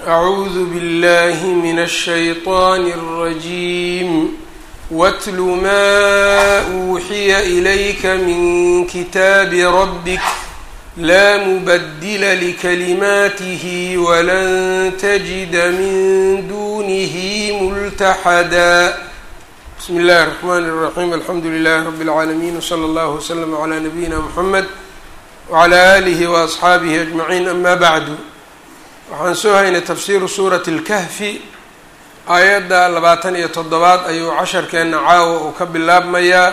أعوذ بالله من الشيطان الرجيم واتل ما أوحي إليك من كتاب ربك لا مبدل لكلماته ولن تجد من دونه ملتحدا بسم الله الرحمن الرحيم الحمد لله رب العالمين وصلى الله وسلم على نبينا محمد وعلى آله وأصxaabihi أجمعين أma bعdu waxaan soo haynay tafsiiru suurati اlkahfi aayadda labaatan iyo toddobaad ayuu casharkeena caawa uu ka bilaabmayaa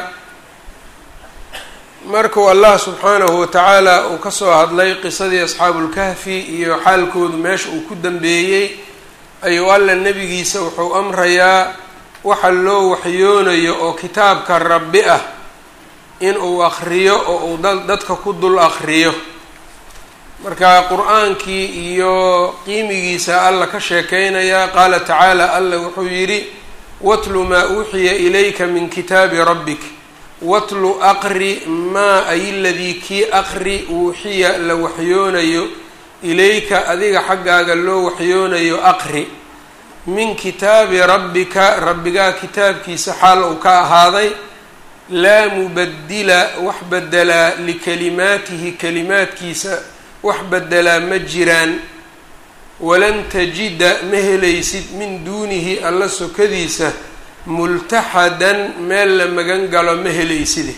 markuu allah subxaanahu watacaala uu kasoo hadlay qisadii asxaabu اlkahfi iyo xaalkoodu meesha uu ku dambeeyey ayuu alla nebigiisa wuxuu amrayaa waxa loo waxyoonayo oo kitaabka rabbi ah in uu akriyo oo uu dadka ku dul akriyo marka qur-aankii iyo qiimigiisa alla ka sheekeynaya qaala tacaala alla wuxuu yidhi watlu maa uuxiya ilayka min kitaabi rabbik watlu aqri maa ay ladii kii aqri uuxiya la waxyoonayo ilayka adiga xaggaaga loo waxyoonayo aqri min kitaabi rabbika rabbigaa kitaabkiisa xaal uu ka ahaaday laa mubadila wax bedelaa likalimaatihi kalimaadkiisa wax bedelaa ma jiraan walan tajida ma helaysid min duunihi alla sokadiisa multaxadan meel la magan galo ma helayside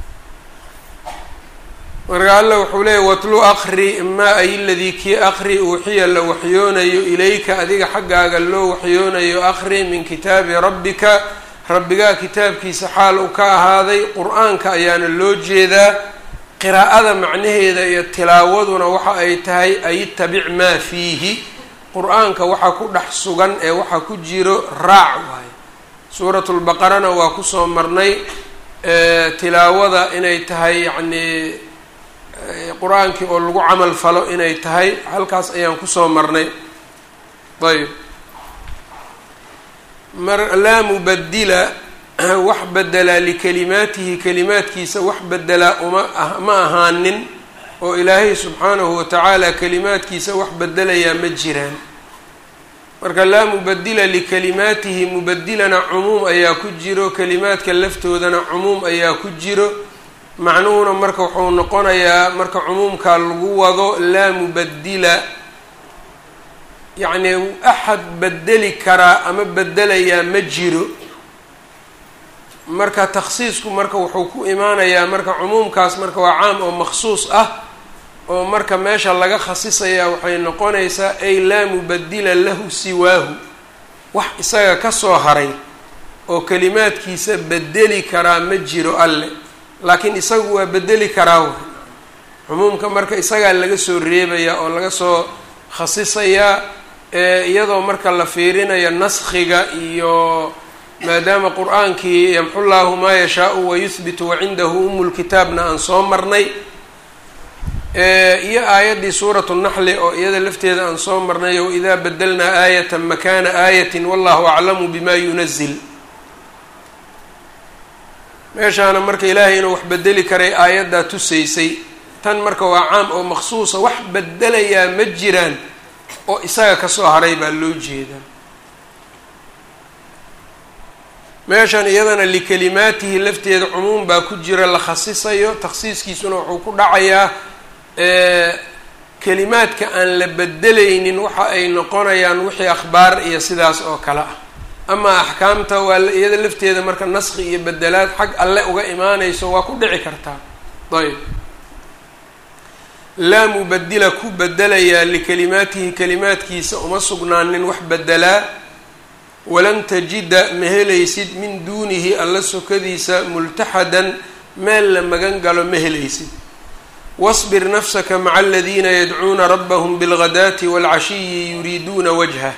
marka alla wuxuu leeyahy watlu aqri maa ay ladii kii aqri uuxiya la waxyoonayo ilayka adiga xaggaaga loo waxyoonayo aqri min kitaabi rabbika rabbigaa kitaabkiisa xaal uu ka ahaaday qur-aanka ayaana loo jeedaa qiraa'ada macnaheeda iyo tilaawaduna waxa ay tahay aytabic maa fiihi qur-aanka waxa ku dhex sugan ee waxa ku jiro raac waayo suuratulbaqarana waa kusoo marnay tilaawada inay tahay yacnii qur-aankii oo lagu camal falo inay tahay halkaas ayaan kusoo marnay ayb mar laa mubadila wax bedelaa likalimaatihi kalimaadkiisa wax bedelaa uma ma ahaanin oo ilaahay subxaanahu watacaala kalimaadkiisa wax bedelayaa ma jiraan marka laa mubadila likalimaatihi mubadilana cumuum ayaa ku jiro kalimaadka laftoodana cumuum ayaa ku jiro macnuhuna marka wuxuu noqonayaa marka cumuumkaa lagu wado laa mubadila yacni axad bedeli karaa ama bedelayaa ma jiro marka takhsiisku marka wuxuu ku imaanayaa marka cumuumkaas marka waa caam oo maksuus ah oo marka meesha laga khasisayaa waxay noqonaysaa ay laa mubadila lahu siwaahu wax isaga kasoo haray oo kalimaadkiisa bedeli karaa ma jiro alle laakiin isagu waa bedeli karaa w cumuumka marka isagaa laga soo reebayaa oo laga soo khasisayaa iyadoo marka la fiirinayo naskhiga iyo maadaama qur-aankii yamxu llaahu maa yashaau wayuhbitu wacindahu umulkitaabna aan soo marnay iyo aayaddii suuratu naxli oo iyada lafteeda aan soo marnay waidaa badelnaa aayatan makana aayatin wallahu aclamu bima yunazil meeshaana marka ilaahay inuu wax bedeli karay aayaddaa tusaysay tan marka waa caam oo maksuusa wax bedelayaa ma jiraan oo isaga kasoo haray baa loo jeedaa meeshan iyadana likalimaatihi lafteeda cumuum baa ku jira la khasisayo takhsiiskiisuna wuxuu ku dhacayaa kalimaadka aan la bedelaynin waxa ay noqonayaan wixii akhbaar iyo sidaas oo kale ah ama axkaamta waa iyada lafteeda marka naski iyo bedelaad xag alle uga imaanayso waa ku dhici kartaa ayb laa mubadila ku bedelayaa likalimaatihi kalimaadkiisa uma sugnaanin wax bedelaa walan tajida ma helaysid min duunihi alla sokadiisa multaxadan meel la magan galo ma helaysid wasbir nafsaka maca aladiina yadcuuna rabbahum bilghadaati waalcashiyi yuriiduuna wajhah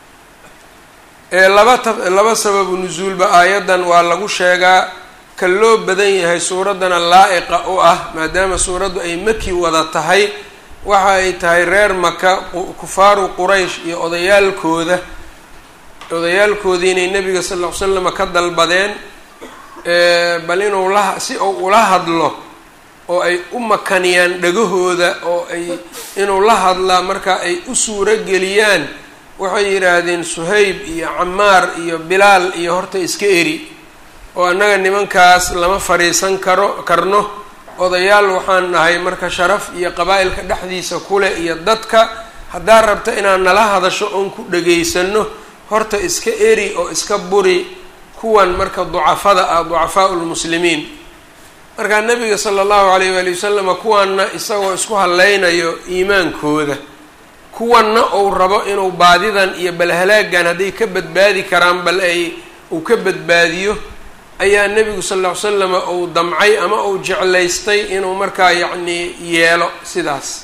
ee laba ta laba sababu nusuulba aayaddan waa lagu sheegaa ka loo badan yahay suuraddana laa-iqa u ah maadaama suuraddu ay maki wada tahay waxa ay tahay reer maka kufaaru quraysh iyo odayaalkooda odayaalkoodii inay nebiga sal ll ly slama ka dalbadeen bal inuu la si uu ula hadlo oo ay u makaniyaan dhagahooda oo ay inuu la hadlaa marka ay u suuro geliyaan waxay yidhaahdeen suhayb iyo camaar iyo bilaal iyo horta iska eri oo annaga nimankaas lama fadhiisan karo karno odayaal waxaan nahay marka sharaf iyo qabaa'ilka dhexdiisa kule iyo dadka haddaad rabta inaad nala hadasho oon ku dhagaysano horta iska eri oo iska buri kuwan marka ducafada ah ducafaau lmuslimiin markaa nabiga sala allahu alayh waali wasalama kuwanna isagoo isku hadlaynayo iimaankooda kuwanna uu rabo inuu baadidan iyo balhalaagan hadday ka badbaadi karaan bal ay uu ka badbaadiyo ayaa nebigu sal ll ly slama uu damcay ama uu jeclaystay inuu markaa yacnii yeelo sidaas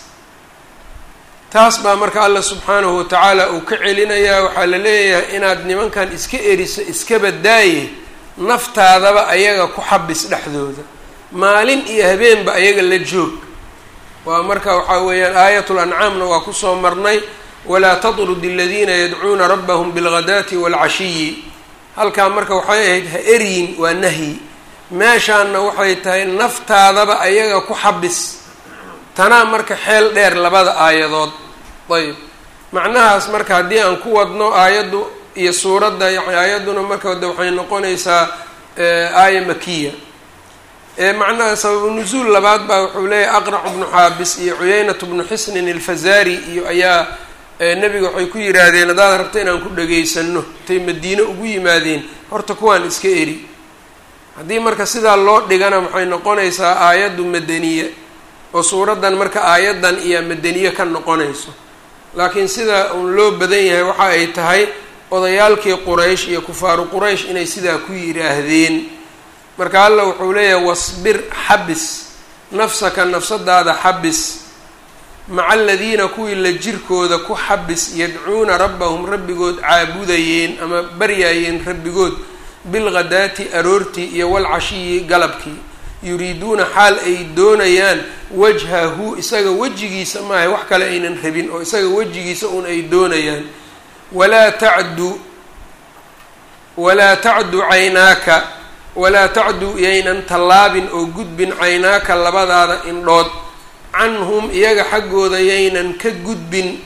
taas baa marka allah subxaanahu watacaala uu ka celinayaa waxaa la leeyahay inaad nimankan iska eriso iska badaaye naftaadaba ayaga ku xabis dhexdooda maalin iyo habeenba ayaga la joog waa marka waxaa weeyaan aayatul ancaamna waa kusoo marnay walaa tatrud aladiina yadcuuna rabbahum bilghadaati waalcashiyi halkaa marka waxay ahayd ha eryin waa nahyi meeshaanna waxay tahay naftaadaba ayaga ku xabis tanaa marka xeel dheer labada aayadood ayb macnahaas marka haddii aan ku wadno aayaddu iyo suuradda yani aayadduna marka de waxay noqonaysaa aaya makiya macnaha sababu nusuul labaad baa wuxuu leeyahay aqracu bnu xaabis iyo cuyeynatu bnu xisnin alfazaari iyo ayaa nebiga waxay ku yidhaahdeen haddaad rabta inaan ku dhageysano intay madiine ugu yimaadeen horta kuwaan iska eri haddii marka sidaa loo dhigana waxay noqonaysaa aayaddu madaniye oo suuraddan marka aayaddan iyo madaniye ka noqonayso laakiin sida uun loo badan yahay waxa ay tahay odayaalkii quraysh iyo kufaaru quraysh inay sidaa ku yidhaahdeen marka alla wuxuu leeyahay wasbir xabis nafsaka nafsadaada xabis maca aladiina kuwii la jirkooda ku xabis yadcuuna rabbahum rabbigood caabudayeen ama baryaayeen rabbigood bilghadaati aroortii iyo walcashiyi galabkii yuriiduuna xaal ay doonayaan wajhahu isaga wejigiisa maaha wax kale aynan rabin oo isaga wejigiisa un ay doonayaan walaa tacdu walaa tacdu caynaaka walaa tacdu yaynan tallaabin oo gudbin caynaaka labadaada indhood canhum iyaga xaggooda yaynan ka gudbin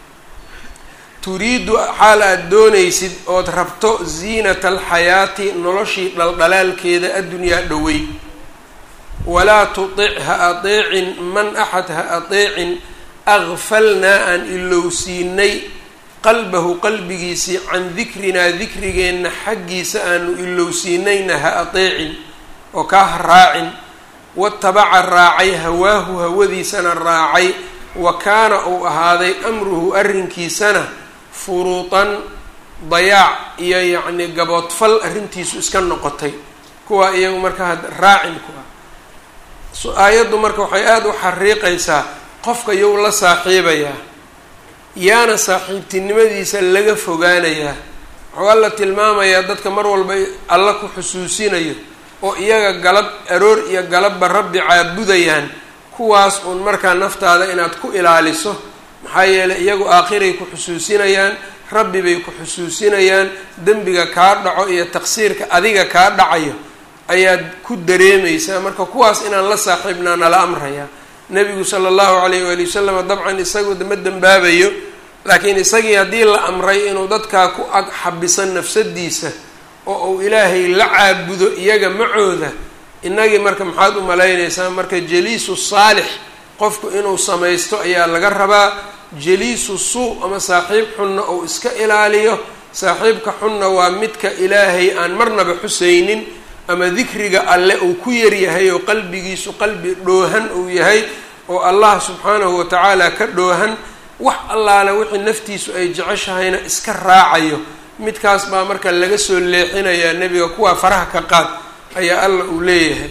turiidu xaal aad doonaysid ood rabto ziinata alxayaati noloshii dhaldhalaalkeeda addunyaa dhowey walaa tutic ha adeecin man axad ha adeecin aqfalnaa aan ilowsiinay qalbahu qalbigiisii can dikrinaa dikrigeenna xaggiisa aanu ilowsiinayna ha adeecin oo kaa ha raacin watabaca raacay hawaahu hawadiisana raacay wa kaana uu ahaaday amruhu arrinkiisana furuutan dayaac iyo yacni gaboodfal arrintiisu iska noqotay kuwaa iyagu marka had raacin ku ah aayaddu marka waxay aada u xariiqaysaa qofka yow la saaxiibayaa yaana saaxiibtinimadiisa laga fogaanayaa wuxuu alla tilmaamayaa dadka mar walba alla ku xusuusinayo oo iyaga galab aroor iyo galabba rabbi caabudayaan kuwaas uun markaa naftaada inaad ku ilaaliso maxaa yeelay iyagu aakhiray ku xusuusinayaan rabbi bay ku xusuusinayaan dembiga kaa dhaco iyo taqsiirka adiga kaa dhacayo ayaad ku dareemaysaa marka kuwaas inaan la saaxiibnaa nala amrayaa nebigu sala allahu calayh waali wasalam dabcan isagu ma dembaabayo laakiin isagii haddii la amray inuu dadkaa ku ag xabisan nafsadiisa oo uu ilaahay la caabudo iyaga macooda innagii marka maxaad u malaynaysaa marka jaliisu saalix qofku inuu samaysto ayaa laga rabaa jaliisu suu ama saaxiib xunna uu iska ilaaliyo saaxiibka xunna waa midka ilaahay aan marnaba xusaynin ama dikriga alle uu ku yaryahay oo qalbigiisu qalbi dhoohan uu yahay oo allah subxaanahu watacaala ka dhoohan wax allaale wixii naftiisu ay jeceshahayna iska raacayo midkaas baa marka laga soo leexinayaa nebiga kuwaa faraha ka qaad ayaa alla uu leeyahay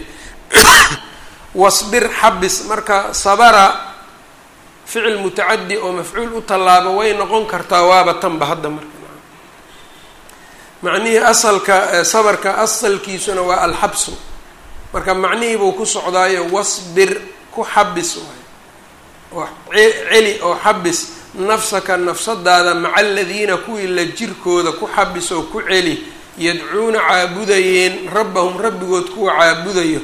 wasbir xabis marka sabara ficil mutacadi oo mafcuul u tallaabo way noqon kartaa waaba tanba hadda marka macnihii asalka sabarka asalkiisuna waa alxabsu marka macnihii buu ku socdaayo wasbir ku xabis waay oo celi oo xabis nafsaka nafsadaada maca aladiina kuwii la jirkooda ku xabis oo ku celi yadcuuna caabudayeen rabbahum rabbigood kuwa caabudayo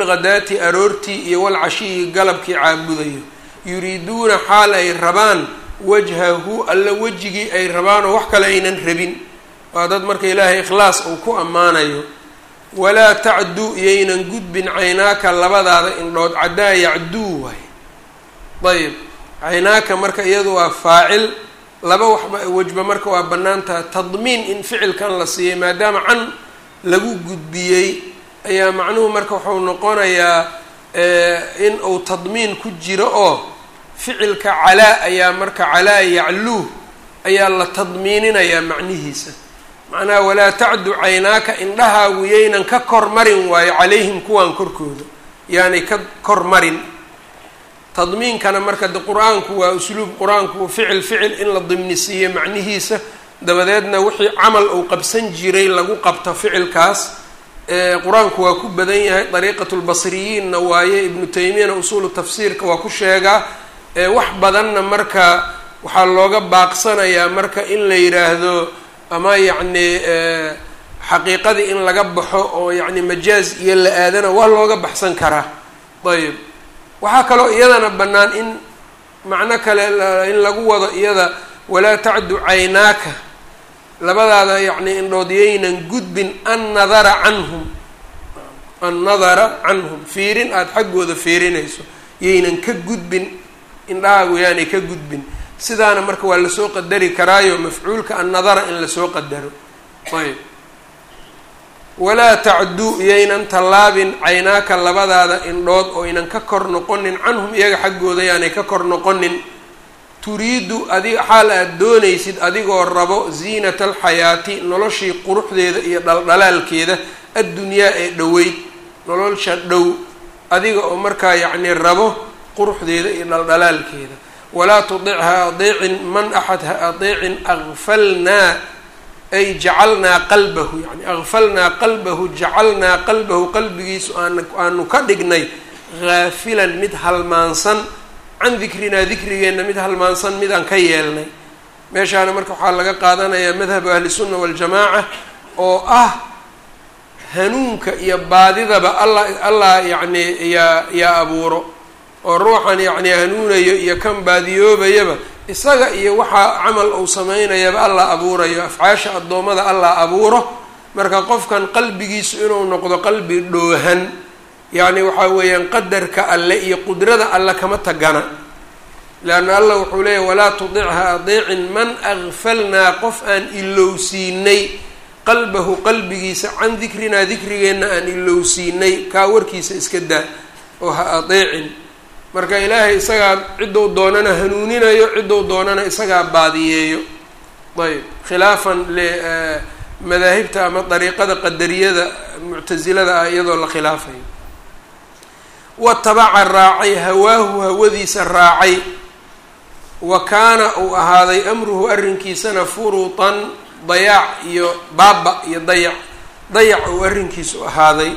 bilghadaati aroortii iyo walcashiyi galabkii caabudayo yuriiduuna xaal ay rabaan wajhahu alla wejigii ay rabaanoo wax kale aynan rabin waa dad marka ilaahay ikhlaas uu ku ammaanayo walaa tacduu iyaynan gudbin caynaaka labadaada indhood caddaa yacduu waay ayb caynaaka marka iyadu waa faacil laba waxba wejba marka waa bannaantaha tadmiin in ficilkan la siiyey maadaama can lagu gudbiyey ayaa macnuhu marka wuxuu noqonayaa in uu tadmiin ku jiro oo ficilka calaa ayaa marka calaa yacluu ayaa la tadmiininayaa macnihiisa macnaha walaa tacdu caynaaka indhahaagu yaynan ka kor marin waayo calayhim kuwaan korkooda yaanay ka kor marin tadmiinkana marka de qur-aanku waa usluub qur-aanku ficil ficil in la dimnisiiyo macnihiisa dabadeedna wixii camal uu qabsan jiray lagu qabto ficilkaas qur-aanku waa ku badan yahay dariiqatu lbasriyiinna waaye ibnu taymiyana usuulu tafsiirka waa ku sheegaa wax badanna marka waxaa looga baaqsanayaa marka in la yidhaahdo ama yacni xaqiiqadii in laga baxo oo yacni majaaz iyo la aadana waa looga baxsan karaa ayb waxaa kaloo iyadana bannaan in macno kale in lagu wado iyada walaa tacdu caynaaka labadaada yacni indhood yaynan gudbin an nadara canhum an nadara canhum fiirin aada xaggooda fiirinayso yaynan ka gudbin indhahaagu yaanay ka gudbin sidaana marka waa lasoo qadari karaayo mafcuulka an nadara in lasoo qadaro ayb walaa tacdu yaynan tallaabin caynaaka labadaada indhood oo ynan ka kor noqonin canhum iyaga xaggooda yaanay ka kor noqonin turiidu adi xaal aad doonaysid adigoo rabo ziinata alxayaati noloshii quruxdeeda iyo dhaldhalaalkeeda addunyaa ee dhoweyd nolosha dhow adiga oo markaa yacni rabo quruxdeeda iyo dhaldhalaalkeeda walaa tudic ha adeecin man axad ha adeecin akfalnaa ay jacalnaa qalbahu yani akfalnaa qalbahu jacalnaa qalbahu qalbigiisu aan aanu ka dhignay haafilan mid halmaansan can dikrinaa dikrigeenna mid halmaansan midaan ka yeelnay meeshaana marka waxaa laga qaadanayaa madhabu ahlisunna waljamaaca oo ah hanuunka iyo baadidaba alla allah yacni yaa yaa abuuro oo ruuxan yacni hanuunayo iyo kan baadiyoobayaba isaga iyo waxaa camal uu sameynayaba allah abuurayo afcaasha addoommada allah abuuro marka qofkan qalbigiisu inuu noqdo qalbi dhoohan yacni waxaa weeyaan qadarka alle iyo qudrada alle kama tagana leanna allah wuxuu leeyahy walaa tudicha adeecin man akfalnaa qof aan ilowsiinay qalbahu qalbigiisa can dikrinaa dikrigeenna aan ilowsiinay kaa warkiisa iska daa oo ha adeecin marka ilaahay isagaa ciddou doonana hanuuninayo ciddou doonana isagaa baadiyeeyo ayb khilaafan madaahibta ama dariiqada qadariyada muctasilada ah iyadoo la khilaafayo watabaca raacay hawaahu hawadiisa raacay wa kaana uu ahaaday amruhu arrinkiisana furutan dayaac iyo baaba iyo dayac dayac uu arrinkiisu ahaaday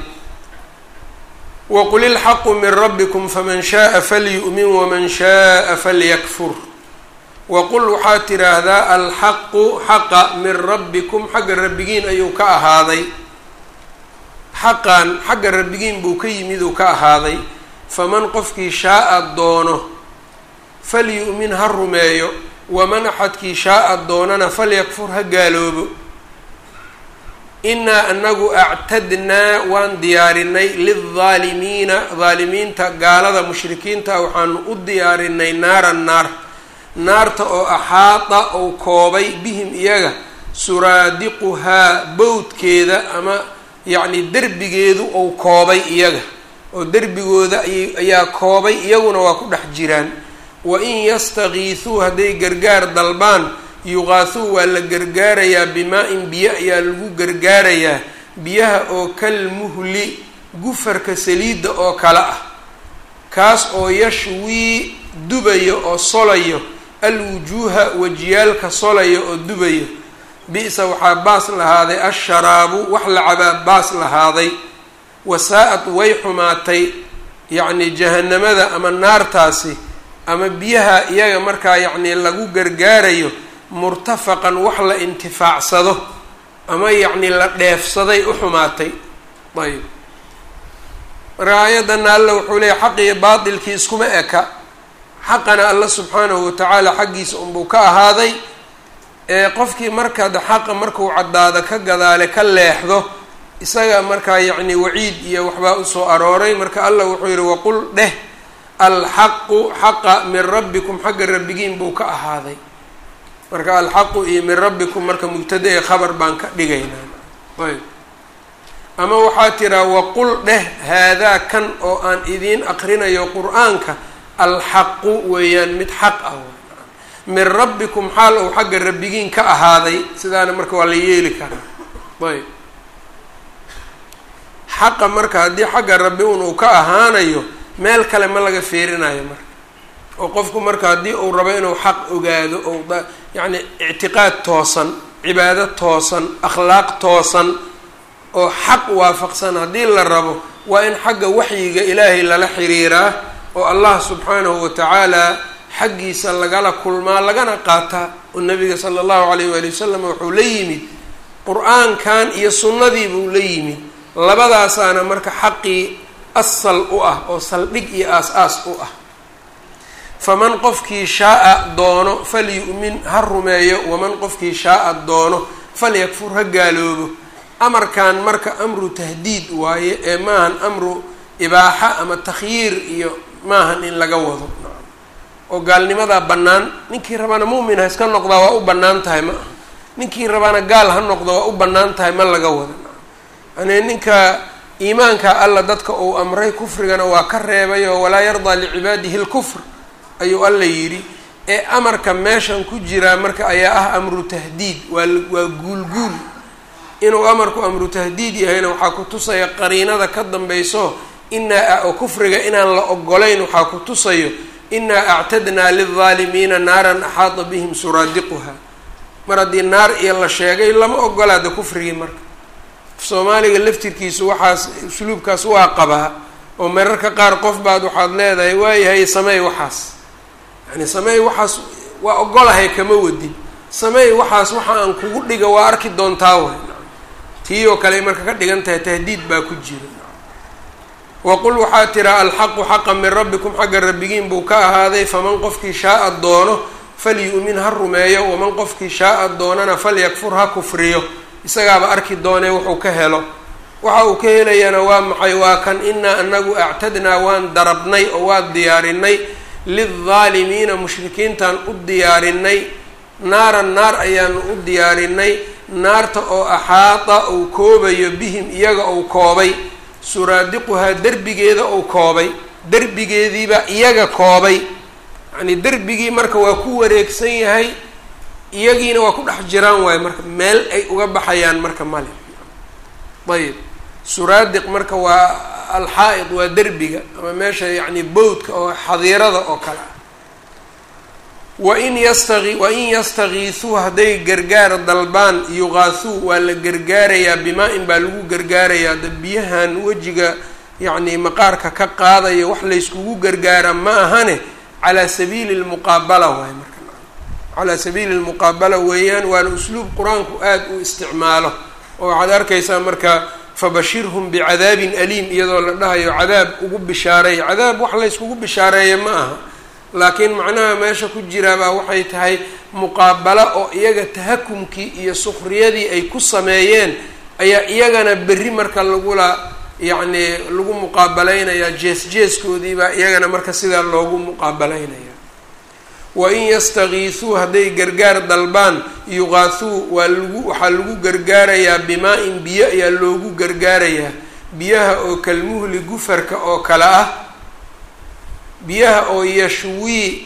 wqul ilxaqu min rabbikum faman shaءa falyu'min waman shaءa falyakfur waqul waxaad tidhaahdaa alxaqu xaqa min rabbikum xagga rabbigiin ayuu ka ahaaday xaqan xagga rabbigiin buu ka yimid uu ka ahaaday faman qofkii shaaa doono falyu'min ha rumeeyo waman axadkii shaaa doonana falyakfur ha gaaloobo inaa anagu actadnaa waan diyaarinay lildaalimiina daalimiinta gaalada mushrikiinta waxaanu u diyaarinay naaran naar naarta oo axaada ou koobay bihim iyaga suraadiquhaa bowdkeeda ama yacni derbigeedu ou koobay iyaga oo derbigooda ayaa koobay iyaguna waa ku dhex jiraan wa in yastakiisuu hadday gargaar dalbaan yuqaasuu waa la gargaarayaa bimaa-in biyo ayaa lagu gargaarayaa biyaha oo kal muhli gufarka saliidda oo kale ah kaas oo yashwii dubayo oo solayo alwujuuha wajiyaalka solayo oo dubayo bi-sa waxaa baas lahaaday asharaabu wax la cabaa baas lahaaday wasaa-ad way xumaatay yacni jahanamada ama naartaasi ama biyaha iyaga markaa yacni lagu gargaarayo murtafaqan wax la intifaacsado ama yacni la dheefsaday u xumaatay ayb marka aayadana alla wuxuu leeyahy xaq iyo baatilkii iskuma eka xaqana alla subxaanahu watacaala xaggiisa unbuu ka ahaaday ee qofkii marka de xaqa markuu caddaado ka gadaale ka leexdo isaga markaa yacni waciid iyo waxbaa usoo arooray marka allah wuxuu yihi waqul dheh alxaqu xaqa min rabbikum xagga rabbigiin buu ka ahaaday marka alxaqu iyo min rabbikum marka mubtada ee khabar baan ka dhigaynaa ayb ama waxaa tiraa waqul dheh haadaa kan oo aan idiin aqrinayo qur-aanka alxaqu weeyaan mid xaq ah min rabbikum xaal ou xagga rabbigiin ka ahaaday sidaana marka waa la yeeli karaa ayb xaqa marka haddii xagga rabbi un uu ka ahaanayo meel kale ma laga feerinayo marka oo qofku marka haddii uu rabo inuu xaq ogaado ou yacni ictiqaad toosan cibaado toosan akhlaaq toosan oo xaq waafaqsan haddii la rabo waa in xagga waxyiga ilaahay lala xiriiraa oo allah subxaanahu watacaala xaggiisa lagala kulmaa lagana qaataa oo nabiga sala allahu alayh waali wasalam wuxuu la yimid qur-aankan iyo sunnadii buu la yimid labadaasaana marka xaqii asal u ah oo saldhig iyo aas-aas u ah faman qofkii shaaa doono falyu'min ha rumeeyo waman qofkii shaaa doono falyakfur ha gaaloobo amarkan marka amru tahdiid waaye ee maahan amru ibaaxa ama takhyiir iyo maahan in laga wado oo gaalnimadaa bannaan ninkii rabana mu'min ha iska noqdaa waa u bannaan tahay ma aha ninkii rabana gaal ha noqdo waa u bannaan tahay ma laga wado yani ninka iimaanka alla dadka uu amray kufrigana waa ka reebay oo walaa yardaa licibaadihi lkufr ayuu alla yidhi ee amarka meeshan ku jiraa marka ayaa ah amru tahdiid waa waa guulguul inuu amarku amru tahdiid yahayna waxaa ku tusaya qariinada ka dambayso inaa oo kufriga inaan la ogolayn waxaa ku tusayo inaa actadnaa lildaalimiina naaran axaata bihim suraadiquha mar haddii naar iyo la sheegay lama ogolaada kufrigii marka soomaaliga laftirkiisu waxaas usluubkaas waa qabaa oo mararka qaar qof baad waxaad leedahay waayahay sameey waxaas yani sameey waxaas waa ogolahay kama wadin sameey waxaas waxa aan kugu dhiga waa arki doontaa way tii oo kale marka ka dhigan tahay tahdiid baa ku jira waqul waxaa tiraa alxaqu xaqa min rabbikum xagga rabbigiin buu ka ahaaday faman qofkii shaaa doono falyu'min ha rumeeyo waman qofkii shaaa doonana falyakfur ha kufriyo isagaaba arki doonee wuxuu ka helo waxa uu ka helayana waa maxay waa kan inaa anagu actadnaa waan darabnay oo waan diyaarinay lildaalimiina mushrikiintaan u diyaarinay naaran naar ayaanu u diyaarinay naarta oo axaata uu koobayo bihim iyaga uu koobay suraadiquhaa derbigeeda uu koobay derbigeediibaa iyaga koobay yacnii derbigii marka waa ku wareegsan yahay iyagiina waa ku dhex jiraan waayo marka meel ay uga baxayaan marka male ayib suraadiq marka waa alxaa-id waa derbiga ama meesha yacni bowdka oo xadiirada oo kale ah wain yastaqi wain yastakiisuu hadday gargaar dalbaan yuqaasuu waa la gargaarayaa bimaa-in baa lagu gargaarayaa da biyahan wejiga yacni maqaarka ka qaadaya wax layskugu gargaara ma ahane calaa sabiili lmuqaabala waayo marka calaa sabiili lmuqaabala weeyaan waana usluub qur-aanku aada u isticmaalo oo waxaad arkaysaa marka fabashirhum bicadaabin aliim iyadoo la dhahayo cadaab ugu bishaareey cadaab wax layskugu bishaareeya ma aha laakiin macnaha meesha ku jiraabaa waxay tahay muqaabalo oo iyaga tahakumkii iyo sukriyadii ay ku sameeyeen ayaa iyagana berri marka lagula yacni lagu muqaabalaynayaa jees jeeskoodiibaa iyagana marka sidaa loogu muqaabalaynaya wain yastakiisuu hadday gargaar dalbaan yuqaasuu waa lagu waxaa lagu gargaarayaa bimaa-in biyo ayaa loogu gargaarayaa biyaha oo kalmuhli gufarka oo kale ah biyaha oo yashwii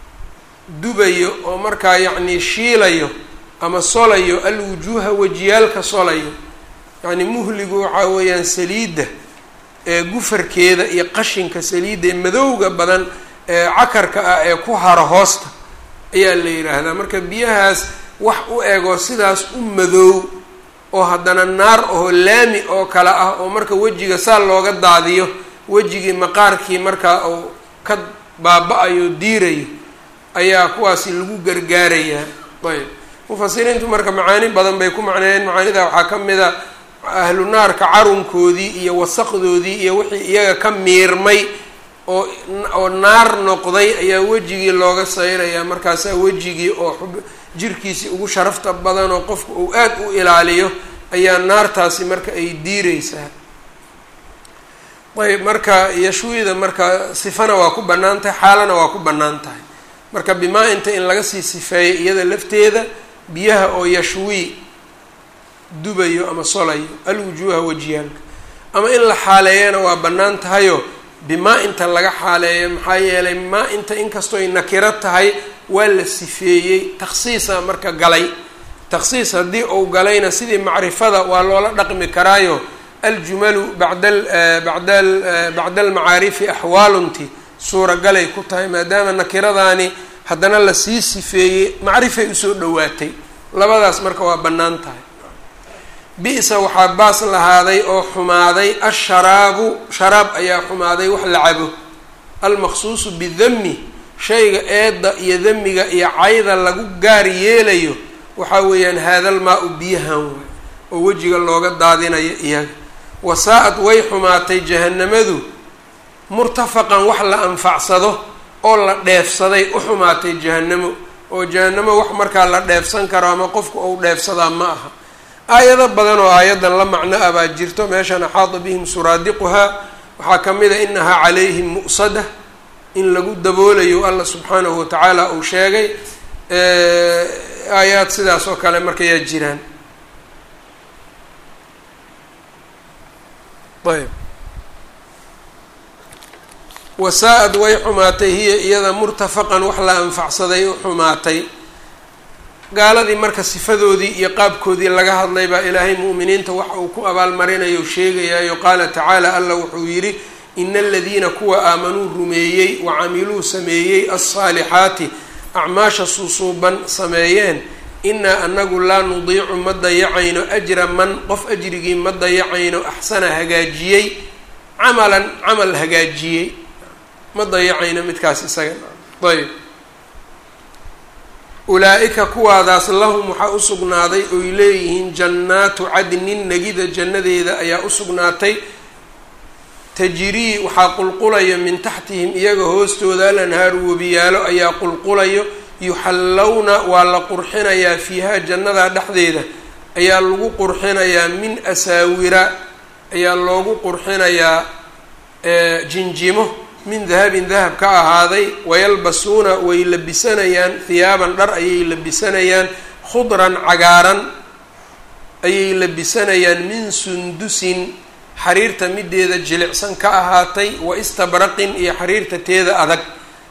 dubayo oo markaa yacnii shiilayo ama solayo alwujuuha wejiyaalka solayo yacni muhligu waxaa weeyaan saliidda ee gufarkeeda iyo qashinka saliidda ee madowga badan ee cakarka ah ee ku haro hoosta ayaa la yidhaahdaa marka biyahaas wax u ego sidaas u madoow oo haddana naar oo laami oo kale ah oo marka wejiga saa looga daadiyo wejigii maqaarkii markaa uu ka baaba-ayo diirayo ayaa kuwaasi lagu gargaarayaa ayb mufasiriintu marka macaani badan bay ku macneeyeen macaanida waxaa ka mid a ahlu naarka carunkoodii iyo wasaqdoodii iyo wixii iyaga ka miirmay oo oo naar noqday ayaa wejigii looga sayrayaa markaasaa wejigii oo xub jirkiisii ugu sharafta badan oo qofku uu aad u ilaaliyo ayaa naartaasi marka ay diireysaa ayb marka yashwiida marka sifana waa ku bannaan tahay xaalana waa ku bannaan tahay marka bimaa inta in laga sii sifeeyo iyada lafteeda biyaha oo yashwii dubayo ama solayo alwujuuha wajiyaalka ama in la xaaleeyana waa bannaan tahayo bimaa inta laga xaaleeyo maxaa yeelay maa inta inkastooy nakiro tahay waa la sifeeyey takhsiisa marka galay takhsiis haddii uu galayna sidii macrifada waa loola dhaqmi karaayo aljumalu bacda bacda bacda almacaarifi axwaalunti suuragalay ku tahay maadaama nakiradaani haddana lasii sifeeyey macrifay usoo dhowaatay labadaas marka waa bannaan tahay bi-sa waxaa baas lahaaday oo xumaaday asharaabu sharaab ayaa xumaaday wax la cabo almaqsuusu bidami shayga eedda iyo damiga iyo cayda lagu gaar yeelayo waxaa weeyaan haadal maa-u biyahan waay oo wejiga looga daadinayo iyaga wasaa-ad way xumaatay jahanamadu murtafaqan wax la anfacsado oo la dheefsaday u xumaatay jahanamo oo jahanamo wax markaa la dheefsan karo ama qofku ou dheefsadaa ma aha aayado badan oo aayadan la macno ah baa jirto meeshan axaada bihim suraadiquhaa waxaa ka mid a inahaa calayhim mu'sada in lagu daboolayo alla subxaanahu watacaala uu sheegay aayaad sidaas oo kale markayaa jiraan ayb wasaa-ad way xumaatay hiya iyada murtafaqan wax la anfacsaday u xumaatay gaaladii marka sifadoodii iyo qaabkoodii laga hadlay baa ilaahay mu'miniinta waxa uu ku abaalmarinayo sheegayaayo qaala tacaala alla wuxuu yidhi ina aladiina kuwa aamanuu rumeeyey wa camiluu sameeyey alsaalixaati acmaasha suusuuban sameeyeen inaa anagu laa nudiicu ma dayacayno ajra man qof ajrigii ma dayacayno axsana hagaajiyey camalan camal hagaajiyey ma dayacayno midkaas isaga ayb ulaa-ika kuwaadaas lahum waxaa u sugnaaday oy leeyihiin jannaatu cadnin negida jannadeeda ayaa u sugnaatay tajrii waxaa qulqulayo min taxtihim iyaga hoostooda alanhaaru webiyaalo ayaa qulqulayo yuxallawna waa la qurxinayaa fiihaa jannadaa dhexdeeda ayaa lagu qurxinayaa min asaawira ayaa loogu qurxinayaa jinjimo min dahabin dahab ka ahaaday wayalbasuuna way labisanayaan hiyaaban dhar ayay labisanayaan khudran cagaaran ayay labisanayaan min sundusin xariirta mideeda jilicsan ka ahaatay wa istabraqin iyo xariirta teeda adag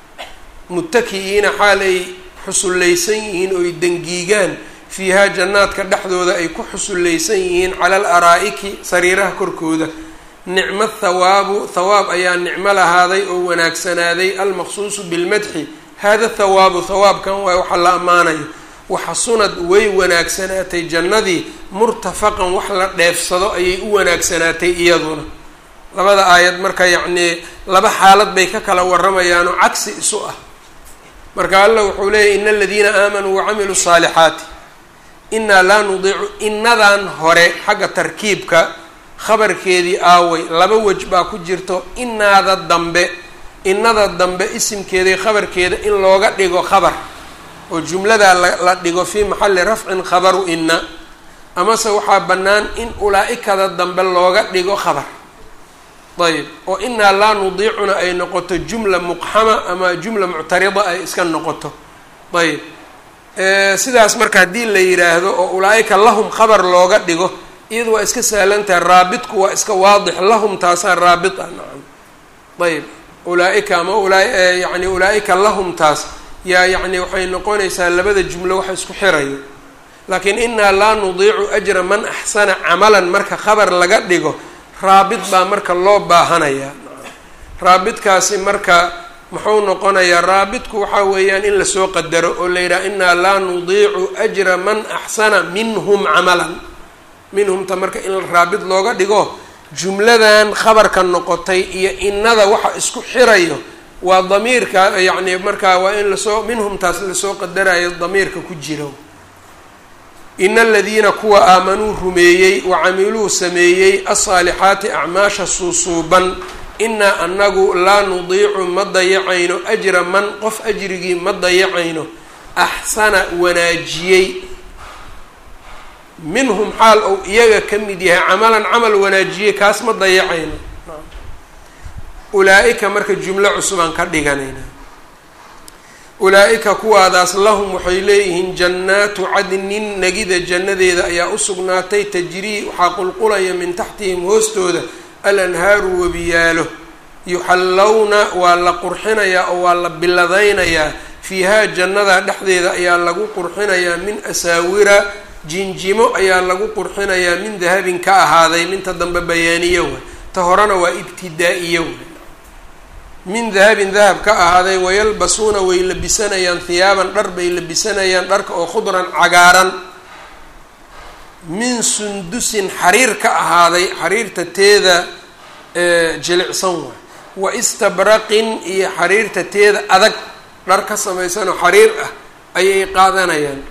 mutaki'iina xaal ay xusullaysan yihiin oy dangiigaan fiihaa jannaadka dhexdooda ay ku xusullaysan yihiin cala al araa'iki sariiraha korkooda nicmo thawaabu thawaab ayaa nicmo lahaaday oo wanaagsanaaday almaqsuusu bilmadxi hada thawaabu thawaabkan waay waxaa la ammaanayo waxasunad way wanaagsanaatay jannadii murtafaqan wax la dheefsado ayay u wanaagsanaatay iyaduna labada aayad marka yacnii laba xaalad bay ka kala waramayaanoo cagsi isu ah marka alla wuxuu leeyahy ina aladiina aamanuu wacamiluu saalixaati inaa laa nudiicu inadan hore xagga tarkiibka khabarkeedii aaway laba wej baa ku jirto inaada dambe inada dambe isimkeedii khabarkeeda in looga dhigo khabar oo jumladaa la dhigo fii maxalli rafcin khabaru ina amase waxaa bannaan in ulaa-ikada dambe looga dhigo khabar ayb oo inaa laa nudiicuna ay noqoto jumla muqxama ama jumla muctarida ay iska noqoto ayb sidaas marka haddii la yidhaahdo oo ulaa-ika lahum khabar looga dhigo iyadu waa iska sahlantahay raabitku waa iska waadix lahum taasaa raabit ah nacam ayb ulaa-ika ama ulaa yani ulaa-ika lahum taas yaa yacni waxay noqonaysaa labada jumlo waxa isku xirayo laakiin inaa laa nudiicu ajra man axsana camalan marka khabar laga dhigo raabit baa marka loo baahanayaa raabitkaasi marka muxuu noqonayaa raabitku waxaa weeyaan in lasoo qadaro oo la yidhaha inaa laa nudiicu ajra man axsana minhum camalan minhumta marka in raabit looga dhigo jumladan khabarka noqotay iyo inada waxa isku xirayo waa damiirka yacni markaa waa in lasoo minhumtaas lasoo qadarayo damiirka ku jiro ina aladiina kuwa aamanuu rumeeyey wa camiluu sameeyey alsaalixaati acmaasha suusuuban inaa anagu laa nudiicu ma dayacayno ajra man qof ajrigii ma dayacayno axsana wanaajiyey minhum xaal ou iyaga ka mid yahay camalan camal wanaajiyey kaas ma dayacayno ulaa-ika marka jumlo cusubaan ka dhiganayna ulaa-ika kuwaadaas lahum waxay leeyihiin jannaatu cadnin negida jannadeeda ayaa u sugnaatay tajrii waxaa qulqulaya min taxtihim hoostooda alanhaaru webiyaalo yuxallowna waa la qurxinayaa oo waa la biladaynayaa fiihaa jannada dhexdeeda ayaa lagu qurxinayaa min asaawira jinjimo ayaa lagu qurxinayaa min dahabin ka ahaaday minta dambe bayaaniyo way ta horena waa ibtidaa-iyo way min dahabin dahab ka ahaaday wayalbasuuna way labisanayaan hiyaaban dhar bay labisanayaan dharka oo khudran cagaaran min sundusin xariir ka ahaaday xariirta teeda jilicsan waay wa istabraqin iyo xariirta teeda adag dhar ka samaysanoo xariir ah ayay qaadanayaan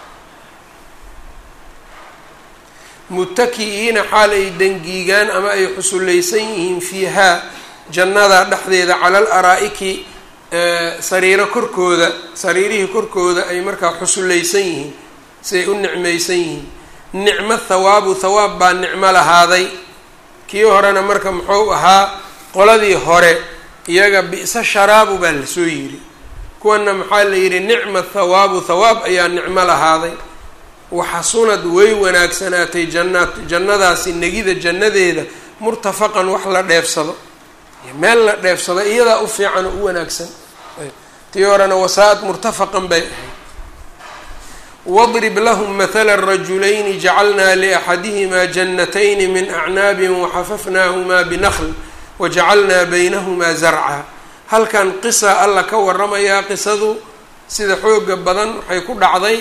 mutaki'iina xaal ay dangiigaan ama ay xusullaysan yihiin fiihaa jannada dhexdeeda cala al araa-iki sariiro korkooda sariirihii korkooda ay markaa xusullaysan yihiin siay u nicmaysan yihiin nicmo thawaabu thawaab baa nicmo lahaaday kii horena marka muxuu ahaa qoladii hore iyaga bi'sa sharaabu baa lasoo yidhi kuwana maxaa la yidhi nicma thawaabu thawaab ayaa nicmo lahaaday waxasunad way wanaagsanaatay jannaat jannadaasi negida jannadeeda murtafaqan wax la dheefsado meel la dheefsado iyadaa u fiican oo u wanaagsan tii horena wasaa-ad murtafaqan bay ahayd wadrib lahum mathala rajulayni jacalnaa liaxadihimaa jannatayni min acnaabin waxafafnaahumaa binakl wajacalnaa baynahumaa zarca halkan qisa alla ka waramayaa qisadu sida xooga badan waxay ku dhacday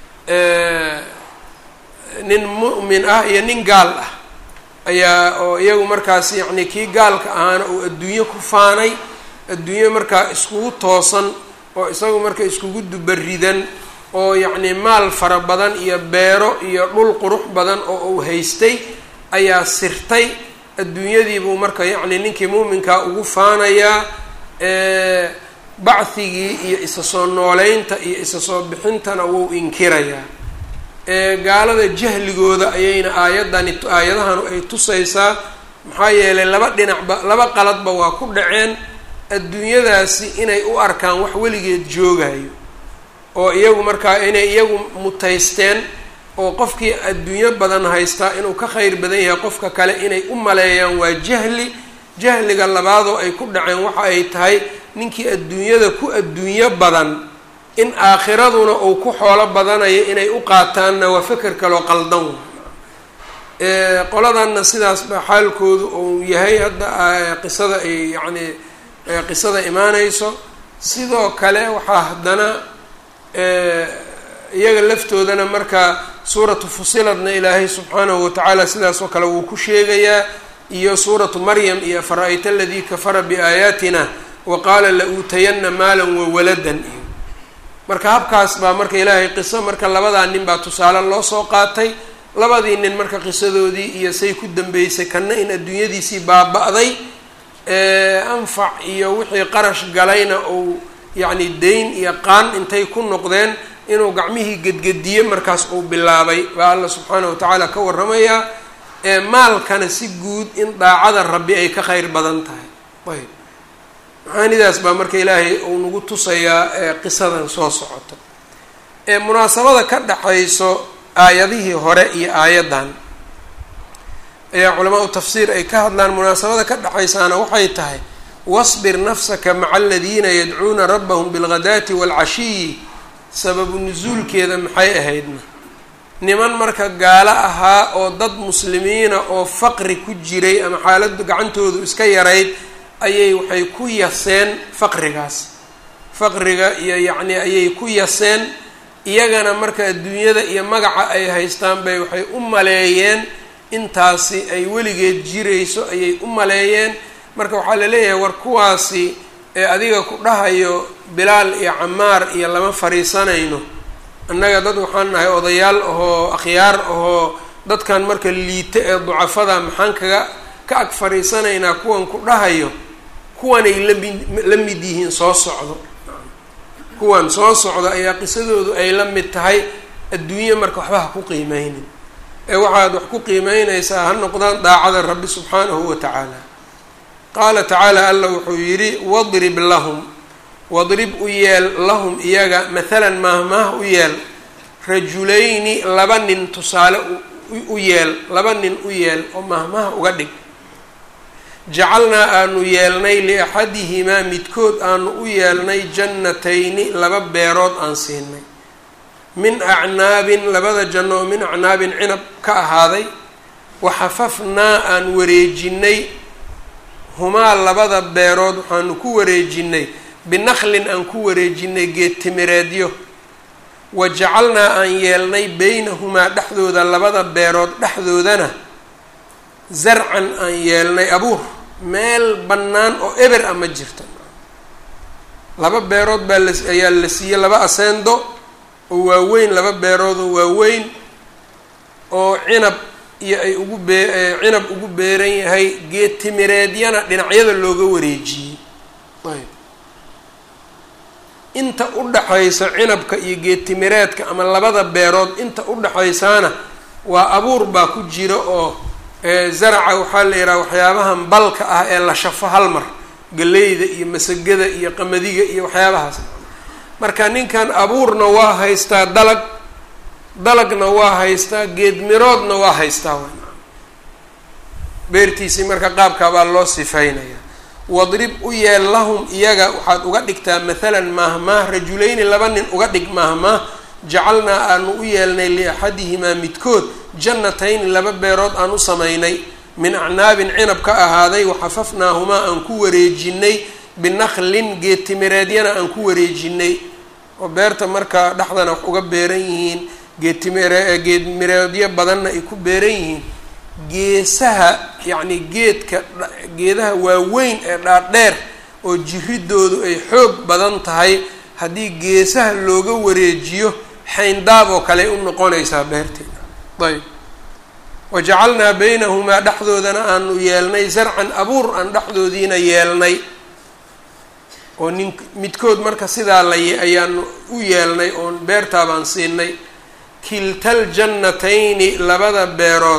nin mu'min ah iyo nin gaal ah ayaa oo iyagu markaas yacni kii gaalka ahaana uu adduunyo ku faanay adduunyo markaa iskugu toosan oo isagu marka iskugu dubaridan oo yacni maal fara badan iyo beero iyo dhul qurux badan oo uu haystay ayaa sirtay adduunyadiibuu marka yacni ninkii muuminkaa ugu faanayaa bacthigii iyo isa soo nooleynta iyo isa soo bixintana wuu inkirayaa gaalada jahligooda ayayna aayadani aayadahanu ay tusaysaa maxaa yeelay laba dhinacba laba qaladba waa ku dhaceen adduunyadaasi inay u arkaan wax weligeed joogayo oo iyagu markaa inay iyagu mutaysteen oo qofkii adduunyo badan haystaa inuu ka kheyr badan yahay qofka kale inay u maleeyaan waa jahli jahliga labaadoo ay ku dhaceen waxa ay tahay ninkii adduunyada ku adduunyo badan in aakhiraduna uu ku xoolo badanayo inay u qaataanna waa feker kaloo qaldan qoladanna sidaas baa xaalkoodu uu yahay hadda qisada ay yacni qisada imaaneyso sidoo kale waxaa haddana iyaga laftoodana marka suuratu fusiladna ilaahay subxaanahu watacaala sidaas oo kale wuu ku sheegayaa iyo suuratu maryam iyo fara-ayta aladii kafara biaayaatina wa qaala la uutayana maalan wawaladan iyo marka habkaas baa marka ilaahay qiso marka labadaa nin baa tusaale loo soo qaatay labadii nin marka qisadoodii iyo say ku dambeysay kanna in adduunyadiisii baaba-day anfac iyo wixii qarash galayna uu yacni dayn iyo qaan intay ku noqdeen inuu gacmihii gedgediye markaas uu bilaabay baa alla subxaanahu watacaala ka warramayaa maalkana si guud in daacada rabbi ay ka kheyr badan tahay ayb macaanidaas baa marka ilaahay uu nagu tusayaa qisadan soo socoto munaasabada ka dhexayso aayadihii hore iyo aayaddan ayaa culamaau tafsiir ay ka hadlaan munaasabada ka dhexaysaana waxay tahay wasbir nafsaka maca aladiina yadcuuna rabbahum bilghadaati waalcashiyi sababu nusuulkeeda maxay ahaydna niman marka gaalo ahaa oo dad muslimiina oo faqri ku jiray ama xaaladdu gacantoodu iska yarayd ayay waxay ku yaseen faqrigaas faqriga iyo yacni ayay ku yaseen iyagana marka adduunyada iyo magaca ay haystaan bay waxay u maleeyeen intaasi ay weligeed jirayso ayay u maleeyeen marka waxaa la leeyahay war kuwaasi ee adiga ku dhahayo bilaal iyo camaar iyo lama fariisanayno annaga dad waxaan nahay odayaal ahoo akhyaar ahoo dadkan marka liita ee ducafada maxaan kaga ka ag fariisanaynaa kuwan ku dhahayo kuwanay lami la mid yihiin soo socdo kuwan soo socdo ayaa qisadoodu ay la mid tahay adduunye marka waxba ha ku qiimeynin ee waxaad wax ku qiimeynaysaa ha noqdaan daacada rabbi subxaanahu wa tacaala qaala tacaala alla wuxuu yidhi wadrib lahum wadrib u yeel lahum iyaga mathalan maahmaah u yeel rajulayni laba nin tusaale u yeel laba nin u yeel oo maahmaha uga dhig jacalnaa aanu yeelnay liaxadihimaa midkood aanu u yeelnay jannatayni laba beerood aan siinay min acnaabin labada janno oo min acnaabin cinab ka ahaaday waxafafnaa aan wareejinay humaa labada beerood waxaanu ku wareejinay binaqlin aan ku wareejinay geedtimireedyo wa jacalnaa aan yeelnay beynahumaa dhexdooda labada beerood dhexdoodana zarcan aan yeelnay abuur meel bannaan oo eber a ma jirta laba beerood baa la ayaa la siiyey laba aseendo oo waaweyn laba beerood oo waaweyn oo cinab iyo ay ugu bee cinab ugu beeran yahay geed timireedyana dhinacyada looga wareejiyey ayb inta u dhaxaysa cinabka iyo geed timireedka ama labada beerood inta u dhaxaysaana waa abuur baa ku jira oo zaraca waxaa la yidhaha waxyaabahan balka ah ee la shafo hal mar galeyda iyo masagada iyo qamadiga iyo waxyaabahaas marka ninkan abuurna waa haystaa dalag dalagna waa haystaa geed miroodna waa haystaa beertiisii marka qaabkaa baa loo sifeynaya wadrib u yeel lahum iyaga waxaad uga dhigtaa mathalan maahmaah rajulayni laba nin uga dhig maahmaah jacalnaa aanu u yeelnay liaxadihimaa midkood jannatayni laba beerood aan u samaynay min acnaabin cinab ka ahaaday waxafafnaahumaa aan ku wareejinay binaqlin geed timireedyana aan ku wareejinay oo beerta markaa dhexdana wax uga beeran yihiin geedtimire geed mireedyo badanna ay ku beeran yihiin geesaha yacni geedka geedaha waaweyn ee dhaadheer oo jiridoodu ay xoog badan tahay haddii geesaha looga wareejiyo xayndaab oo kale u noqonaysaa beerteeda ayb wajacalnaa baynahumaa dhexdoodana aanu yeelnay zarcan abuur aan dhexdoodiina yeelnay oo nin midkood marka sidaa la ayaanu u yeelnay oon beertaabaan siinay kiltal jannatayni labada beerood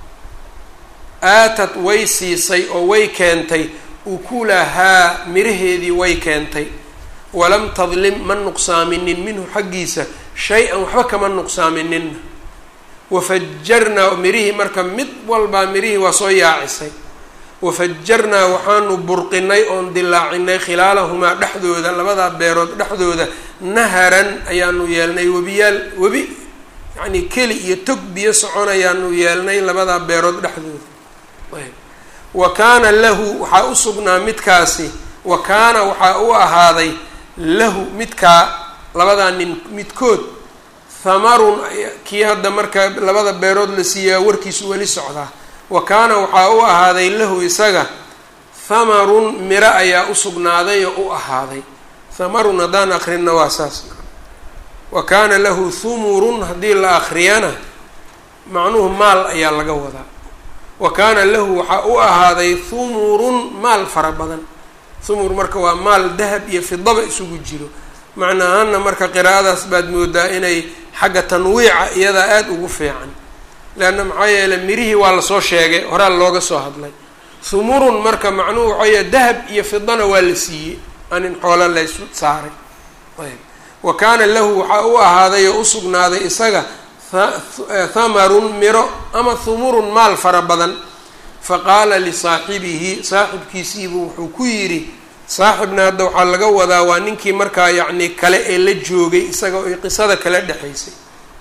aatad way siisay oo way keentay ukulahaa miraheedii way keentay walam tadlim ma nuqsaaminin minhu xaggiisa shay-an waxba kama nuqsaaminina wafajarnaa mirihii marka mid walbaa mirihii waa soo yaacisay wafajarnaa waxaanu burqinay oon dilaacinay khilaalahumaa dhexdooda labadaa beerood dhexdooda naharan ayaanu yeelnay webiyaal webi yacnii keli iyo tog biyo soconayaanu yeelnay labadaa beerood dhexdooda ayb wa kaana lahu waxaa u sugnaa midkaasi wa kaana waxaa u ahaaday lahu midkaa labadaa nin midkood hamarun kii hadda marka labada beerood la siiyaa warkiisu weli socdaa wa kaana waxaa u ahaaday lahu isaga hamarun miro ayaa u sugnaaday oo u ahaaday hamarun haddaan akrinna waa saas wa kaana lahu humurun haddii la akriyana macnuhu maal ayaa laga wadaa wa kaana lahu waxaa u ahaaday humurun maal fara badan humur marka waa maal dahab iyo fidaba isugu jiro macna ahaana marka qiraa'adaas baad moodaa inay xagga tanwiica iyadaa aada ugu fiican leanna maxaa yeeley mirihii waa lasoo sheegay horaa looga soo hadlay humurun marka macnuhu waxaa yahay dahab iyo fidana waa la siiyey anin xoola laysu saaray ayb wa kaana lahu waxaa u ahaaday oo u sugnaaday isaga hamarun miro ama humurun maal fara badan faqaala lisaaxibihi saaxibkiisiibuu wuxuu ku yidhi saaxibna hadda waxaa laga wadaa waa ninkii markaa yacni kale ee la joogay isaga oy qisada kala dhexaysay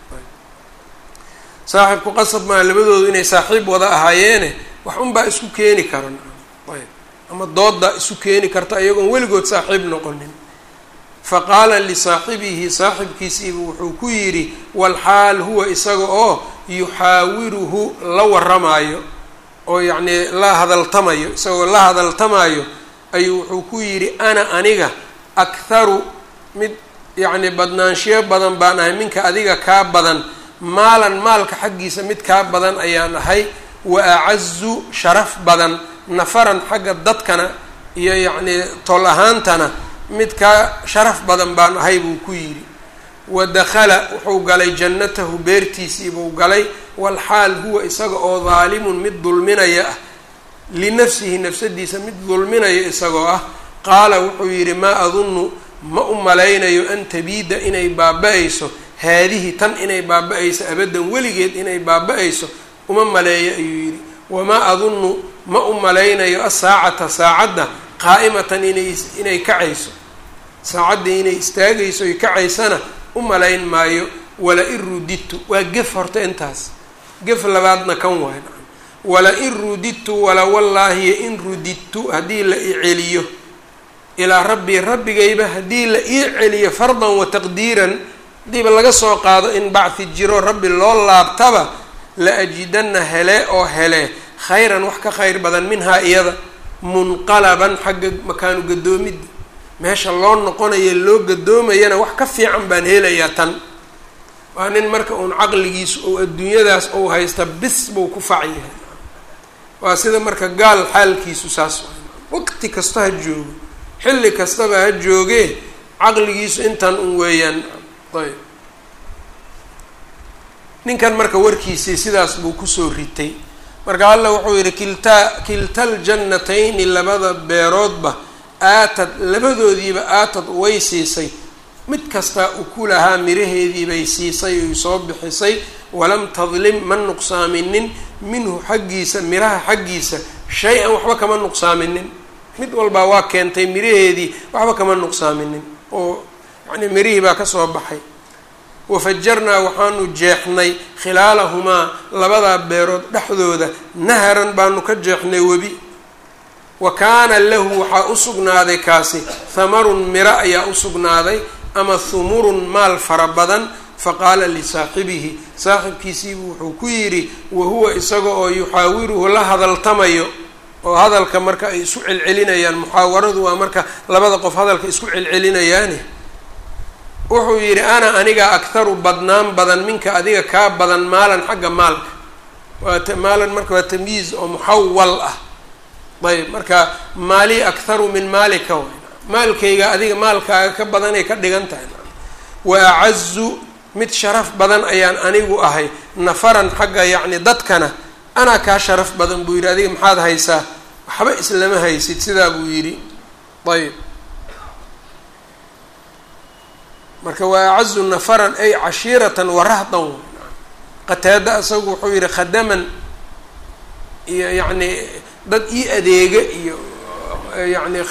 saaxibku qasab maa labadoodu inay saaxiib wada ahaayeene wax unbaa isku keeni karan ayb ama dooddaa isu keeni karta iyagoon weligood saaxiib noqonin faqaala lisaaxibihi saaxibkiisiibu wuxuu ku yidhi walxaal huwa isaga oo yuxaawiruhu la waramaayo oo yacnii la hadaltamayo isagoo la hadaltamaayo ayuu wuxuu ku yidhi ana aniga akharu mid yacni badnaanshiyo badan baan ahay minka adiga kaa badan maalan maalka xaggiisa mid kaa badan ayaan ahay wa acazu sharaf badan nafaran xagga dadkana iyo yacnii tol ahaantana mid kaa sharaf badan baan ahay buu ku yidhi wa dakhala wuxuu galay jannatahu beertiisii buu galay walxaal huwa isaga oo daalimun mid dulminaya ah linafsihi nafsadiisa mid dulminaya isagoo ah qaala wuxuu yidhi maa adunnu ma u malaynayo an tabiida inay baaba-ayso haadihi tan inay baaba-ayso abaddan weligeed inay baaba-ayso uma maleeyo ayuu yidhi wamaa adunnu ma u malaynayo asaacata saacadda qaa'imatan inay inay kacayso saacaddii inay istaagayso oy kacaysana u malayn maayo wala in rudidtu waa gef horta intaas gef labaadna kan waay wala in rudidtu wala wallaahi in rudidtu haddii la i celiyo ilaa rabbii rabbigayba haddii la ii celiyo fardan wa taqdiiran hadiiba laga soo qaado in bacthi jiro rabbi loo laabtaba la ajidanna hele oo hele khayran wax ka khayr badan minhaa iyada munqalaban xagga makaanu gadoomidda meesha loo noqonayo loo gadoomayana wax ka fiican baan helayaa tan waa nin marka uun caqligiisu ou adduunyadaas ou haysta bis buu ku fac yahay waa sida marka gaal xaalkiisu saas waqti kasta ha joogo xilli kastaba ha joogee caqligiisu intan un weeyaan ayb ninkan marka warkiisii sidaas buu kusoo ritay marka alla wuxuu yidhi kiltaa kilta ljannatayni labada beeroodba aatad labadoodiiba aatad way siisay mid kastaa uku lahaa miraheediibay siisay oy soo bixisay walam tadlim ma nuqsaaminin minhu xaggiisa miraha xaggiisa shay-an waxba kama nuqsaaminin mid walbaa waa keentay miraheedii waxba kama nuqsaaminin oo yacnii mirihii baa kasoo baxay wafajarnaa waxaanu jeexnay khilaalahumaa labadaa beerood dhexdooda naharan baanu ka jeexnay webi wa kaana lahu waxaa u sugnaaday kaasi hamarun miro ayaa u sugnaaday ama humurun maal fara badan faqaala lisaaxibihi saaxibkiisiibu wuxuu ku yidhi wahuwa isaga oo yuxaawiruhu la hadaltamayo oo hadalka marka ay isu celcelinayaan muxaawaradu waa marka labada qof hadalka isku celcelinayaani wuxuu yidhi ana aniga akharu badnaan badan minka adiga kaa badan maalan xagga maalka waa maalan marka waa tamyiiz oo muxawal ah ayb marka maalii akharu min maalika way maalkayga adiga maalkaaga ka badanay ka dhigan tahay wa acazu mid sharaf badan ayaan anigu ahay nafaran xagga yacni dadkana anaa kaa sharaf badan buu yidhi adiga maxaad haysaa waxba islama haysid sidaa buu yidhi ayb marka waa acazu nafaran ay cashiiratan warahdan qataada asagu wuxuu yihi khadaman iyo yacni dad ii adeega iyo yani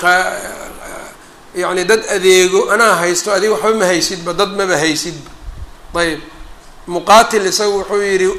yani dad adeego anaa haysto adiga waxba ma haysidba dad maba haysidba ayb muqaatil isagu wuxuu yihi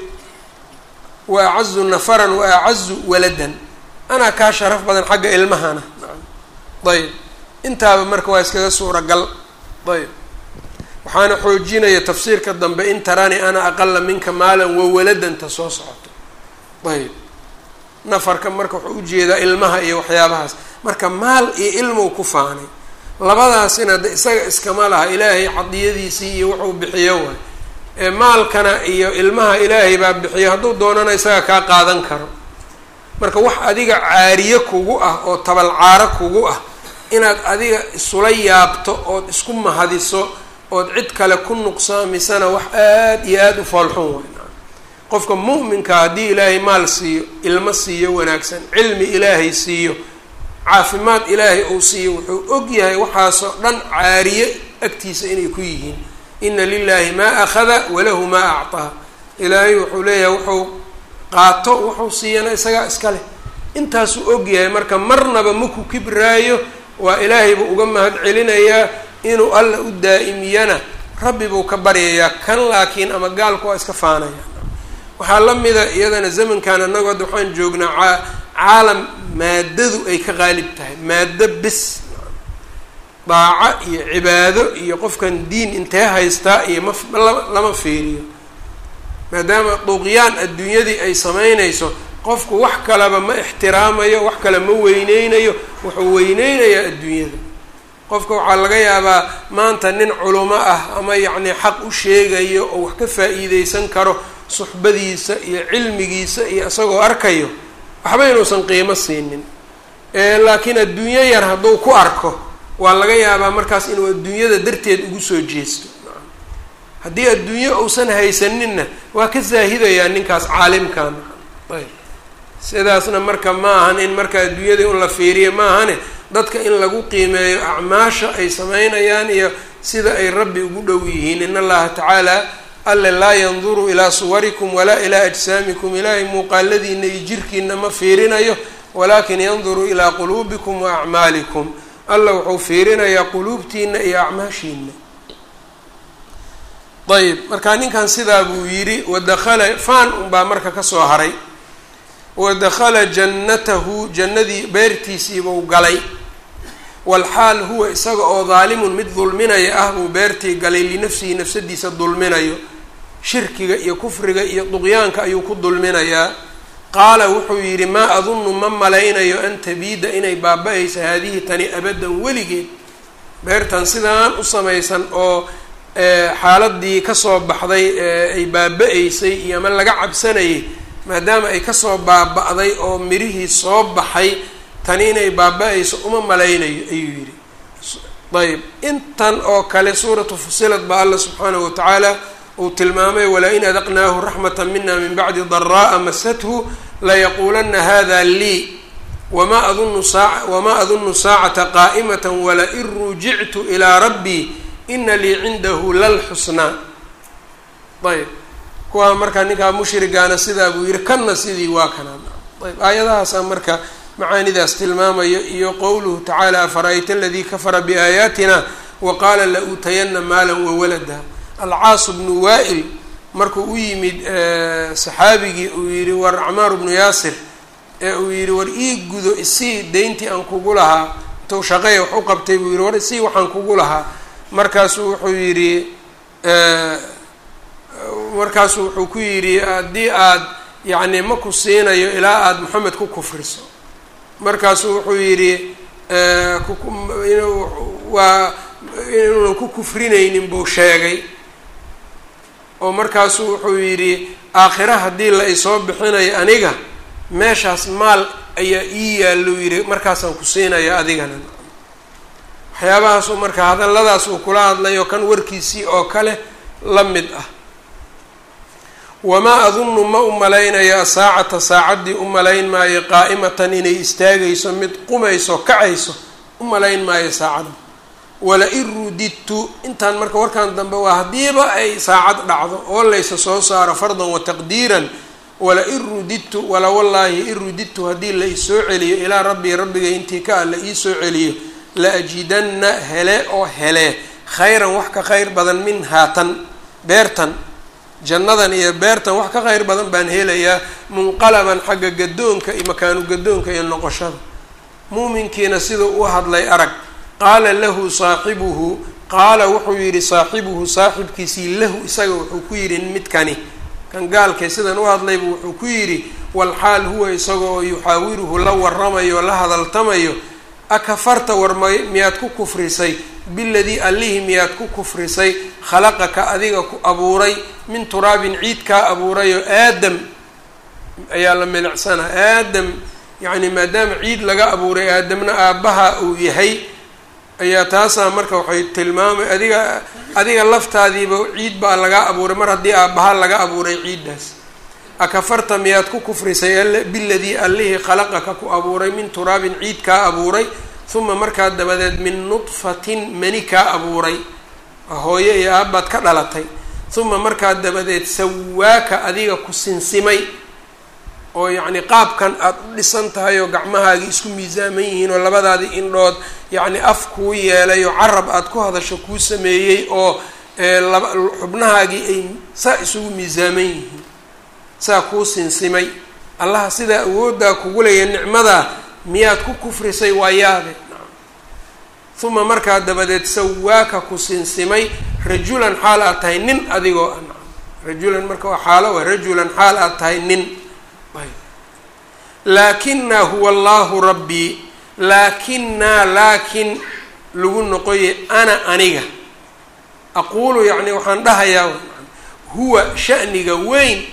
wa acazu nafaran wa acazu waladan anaa kaa sharaf badan xagga ilmahana ayb intaaba marka waa iskaga suuragal ayb waxaana xoojinaya tafsiirka dambe in tarani ana aqala minka maalan wawaladanta soo socoto ayb nafarka marka wuxuu ujeedaa ilmaha iyo waxyaabahaas marka maal iyo ilmow ku faanay labadaasina de isaga iskama laha ilaahay cadiyadiisii iyo wuxuu bixiyo waay ee maalkana iyo ilmaha ilaahay baa bixiyo hadduu doonana isaga kaa qaadan karo marka wax adiga caariye kugu ah oo tabalcaaro kugu ah inaad adiga isula yaabto ood isku mahadiso ood cid kale ku nuqsaamisana wax aada iyo aada u foolxun way qofka mu'minka haddii ilaahay maal siiyo ilmo siiyo wanaagsan cilmi ilaahay siiyo caafimaad ilaahay uu siiyo wuxuu og yahay waxaasoo dhan caariye agtiisa inay ku yihiin ina lilahi maa akhada walahu maa acطaa ilaahay wuxuu leeyahay wuxuu qaato wuxuu siiyana isagaa iska leh intaasuu og yahay marka marnaba maku kibraayo waa ilaahay buu uga mahad celinayaa inuu alla u daa'imiyana rabbi buu ka baryayaa kan laakiin ama gaalku waa iska faanaya waxaa la mida iyadana zamankan annagu hadda waxaan joognaa caalam maadadu ay ka qaalib tahay maado bis daaco iyo cibaado iyo qofkan diin intee haystaa iyo ma lama fiiriyo maadaama duqyaan adduunyadii ay samaynayso qofku wax kaleba ma ixtiraamayo wax kale ma weyneynayo wuxuu weyneynayaa adduunyada qofka waxaa laga yaabaa maanta nin culumo ah ama yacni xaq u sheegayo oo wax ka faa-iideysan karo suxbadiisa iyo cilmigiisa iyo isagoo arkayo waxba inuusan qiimo siinin laakiin adduunyo yar hadduu ku arko waa laga yaabaa markaas inuu adduunyada darteed ugu soo jeesto haddii adduunyo uusan haysaninna waa ka zaahidayaa ninkaas caalimkan ayb sidaasna marka ma ahan in marka adduunyada un la fiiriyo ma ahane dadka in lagu qiimeeyo acmaasha ay sameynayaan iyo sida ay rabbi ugu dhow yihiin in allaha tacaala alle laa yanduru ilaa suwarikum walaa ilaa ajsaamikum ilaahay muuqaaladiina iyo jirkiina ma fiirinayo walaakin yanduru ilaa quluubikum wa acmaalikum alla wuxuu fiirinayaa quluubtiina iyo acmaashiina ayb marka ninkan sidaa buu yidhi wadakhala faan unbaa marka kasoo haray wadakhala jannatahu jannadii beertiisiibuu galay walxaal huwa isaga oo daalimun mid dulminaya ah buu beertii galay linafsihi nafsadiisa dulminayo shirkiga iyo kufriga iyo duqyaanka ayuu ku dulminayaa qaala wuxuu yidhi maa adunnu ma malaynayo an tabiida inay baaba-aysa haadihi tani abaddan weligeed beertan sidaan u samaysan oo xaaladii kasoo baxday ay baaba-aysay iyo ama laga cabsanayay maadaama ay kasoo baaba-day oo mirihii soo baxay tani inay baaba-ayso uma malaynayo ayuu yidhi ayb intan oo kale suuratu fusilad baa alla subxaanahu watacaala uu tilmaamay walaa in adaqnaahu raxmata mina min bacdi daraa'a masathu layaquulanna hada lii wama adunu saa wamaa adunu saacata qaa'imata walain rujictu ilaa rabbii ina lii cindahu lalxusnaa ayb kuwaa markaa ninkaa mushrigaana sidaa buu yihi kanna sidii waa kanaan ayb aayadahaasaa marka macaanidaas tilmaamayo iyo qowluhu tacaala afara-ayta aladii kafara biaayaatina wa qaala la uutayana maalan wawalada alcaas bnu waa-il markuu u yimid saxaabigii uu yihi war acmaaru bnu yaasir ee uu yihi war ii gudo isii deyntii aan kugu lahaa intuu shaqeeya wax u qabtay buu yihi war isii waxaan kugu lahaa markaasuu wuxuu yidhi markaasuu wuxuu ku yidhi haddii aad yacni ma ku siinayo ilaa aada moxamed ku kufriso markaasuu wuxuu yidhi waa inuunan ku kufrinaynin buu sheegay oo markaasuu wuxuu yidhi aakhira haddii la isoo bixinayo aniga meeshaas maal ayaa ii yaalou yidhi markaasaan ku siinaya adigana waxyaabahaasuu marka hadalladaas uu kula hadlayo kan warkiisii oo kale la mid ah wamaa adunnu ma u malaynayo asaacata saacaddii u malayn maayo qaa'imatan inay istaagayso mid qumayso kacayso u malayn maayo saacadda wala-in rudidtu intaan marka warkan dambe waa haddiiba ay saacad dhacdo oo laysa soo saaro fardan wa taqdiiran wala-in rudidtu wala wallaahi in rudidtu haddii la isoo celiyo ilaa rabbii rabbigay intii ka ah la iisoo celiyo la ajidanna hele oo hele khayran wax ka khayr badan min haatan beertan jannadan iyo beertan wax ka khayr badan baan helayaa munqalaban xagga gadoonka iyo makaanu gadoonka iyo noqoshada muuminkiina siduu u hadlay arag qaala lahu saaxibuhu qaala wuxuu yidhi saaxibuhu saaxibkiisii lahu isaga wuxuu ku yidhi midkani kan gaalkay sidan u hadlaybu wuxuu ku yidhi walxaal huwa isaga oo yuxaawiruhu la waramayo la hadaltamayo akafarta war ma miyaad ku kufrisay biladii allihii miyaad ku kufrisay khalaqaka adiga ku abuuray min turaabin ciid kaa abuurayoo aadam ayaa la milicsana aadam yacni maadaama ciid laga abuuray aadamna aabbaha uu yahay ayaa taasaa marka waxay tilmaamay adiga adiga laftaadiiba ciid baa laga abuuray mar haddii aabbaha laga abuuray ciiddaas akafarta miyaad ku kufrisay biladii allihii khalaqaka ku abuuray min turaabin ciid kaa abuuray uma markaa dabadeed min nudfatin mani kaa abuuray hooyo iyo aabbaad ka dhalatay uma markaa dabadeed sawaaka adiga ku sinsimay oo yacni qaabkan aada u dhisan tahay oo gacmahaagii isku miisaaman yihiin oo labadaadii indhood yacni af kuu yeelay oo carab aada ku hadasho kuu sameeyey oo laba xubnahaagii ay saa isugu miisaaman yihiin saa kuu sinsimay allaha sidaa awooddaa kugu leeya nicmadaa miyaad ku kufrisay waa yaabe uma markaa dabadeed sawaaka ku sinsimay rajulan xaal aad tahay nin adigoo ah rajulan marka waa xaalo wa rajulan xaal aad tahay nin laakinaa huwa allahu rabbii laakinaa laakin lagu noqoye ana aniga aquulu yacni waxaan dhahayaa huwa sha'niga weyn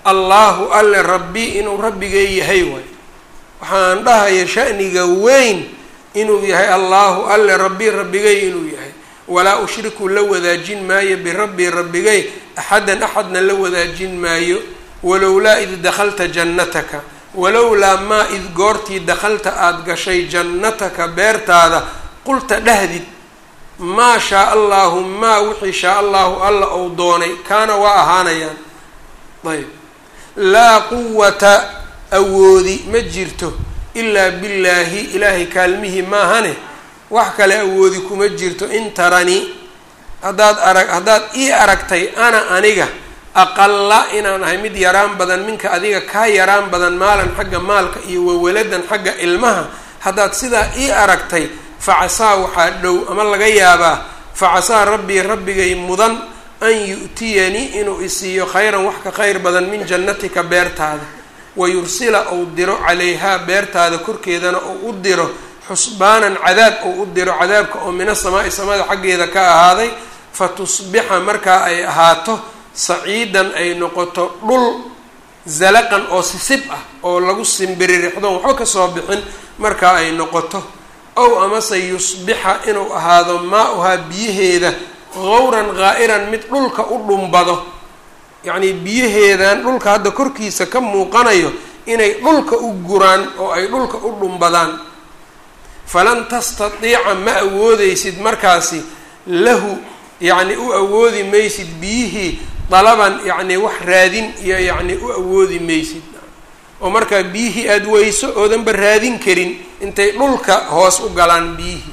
allaahu alle rabbi inuu rabbigay yahay waay waxaan dhahaya sha'niga weyn inuu yahay allaahu alle rabbi rabbigay inuu yahay walaa ushriku la wadaajin maayo birabbii rabbigay axadan axadna la wadaajin maayo walowlaa id dakhalta jannataka walowlaa maa id goortii dakhalta aada gashay jannataka beertaada qulta dhahdid maa shaa allaahu maa wixii shaa allaahu alla ou doonay kaana waa ahaanayaan ayb laa quwata awoodi ma jirto ilaa billaahi ilaahay kaalmihii maahane wax kale awoodi kuma jirto in tarani haddaad arag haddaad ii aragtay ana aniga aqalla inaan ahay mid yaraan badan minka adiga kaa yaraan badan maalan xagga maalka iyo wawaladan xagga ilmaha haddaad sidaa ii aragtay facasaa waxaa dhow ama laga yaabaa facasaa rabbii rabbigay mudan an yu'tiyanii inuu isiiyo khayran wax ka khayr badan min jannatika beertaada wayursila ou diro calayhaa beertaada korkeedana ou u diro xusbaanan cadaab ou u diro cadaabka oo mina samaa'i samada xaggeeda ka ahaaday fa tusbixa markaa ay ahaato saciidan ay noqoto dhul zalaqan oo sisib ah oo lagu simbiririxdoon waxba kasoo bixin markaa ay noqoto ow amase yusbixa inuu ahaado maa-uhaa biyaheeda gawran ghaa'iran mid dhulka u dhumbado yacnii biyaheedan dhulka hadda korkiisa ka muuqanayo inay dhulka u guraan oo ay dhulka u dhumbadaan falan tastatiica ma awoodeysid markaasi lahu yacni u awoodi maysid biyihii dalaban yacni wax raadin iyo yacni u awoodi maysid oo markaa biyihii aada weyso oodanba raadin karin intay dhulka hoos u galaan biyihii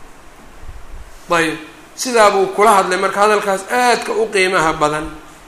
ayb sidaa buu kula hadlay marka hadalkaas aadka u qiimaha badan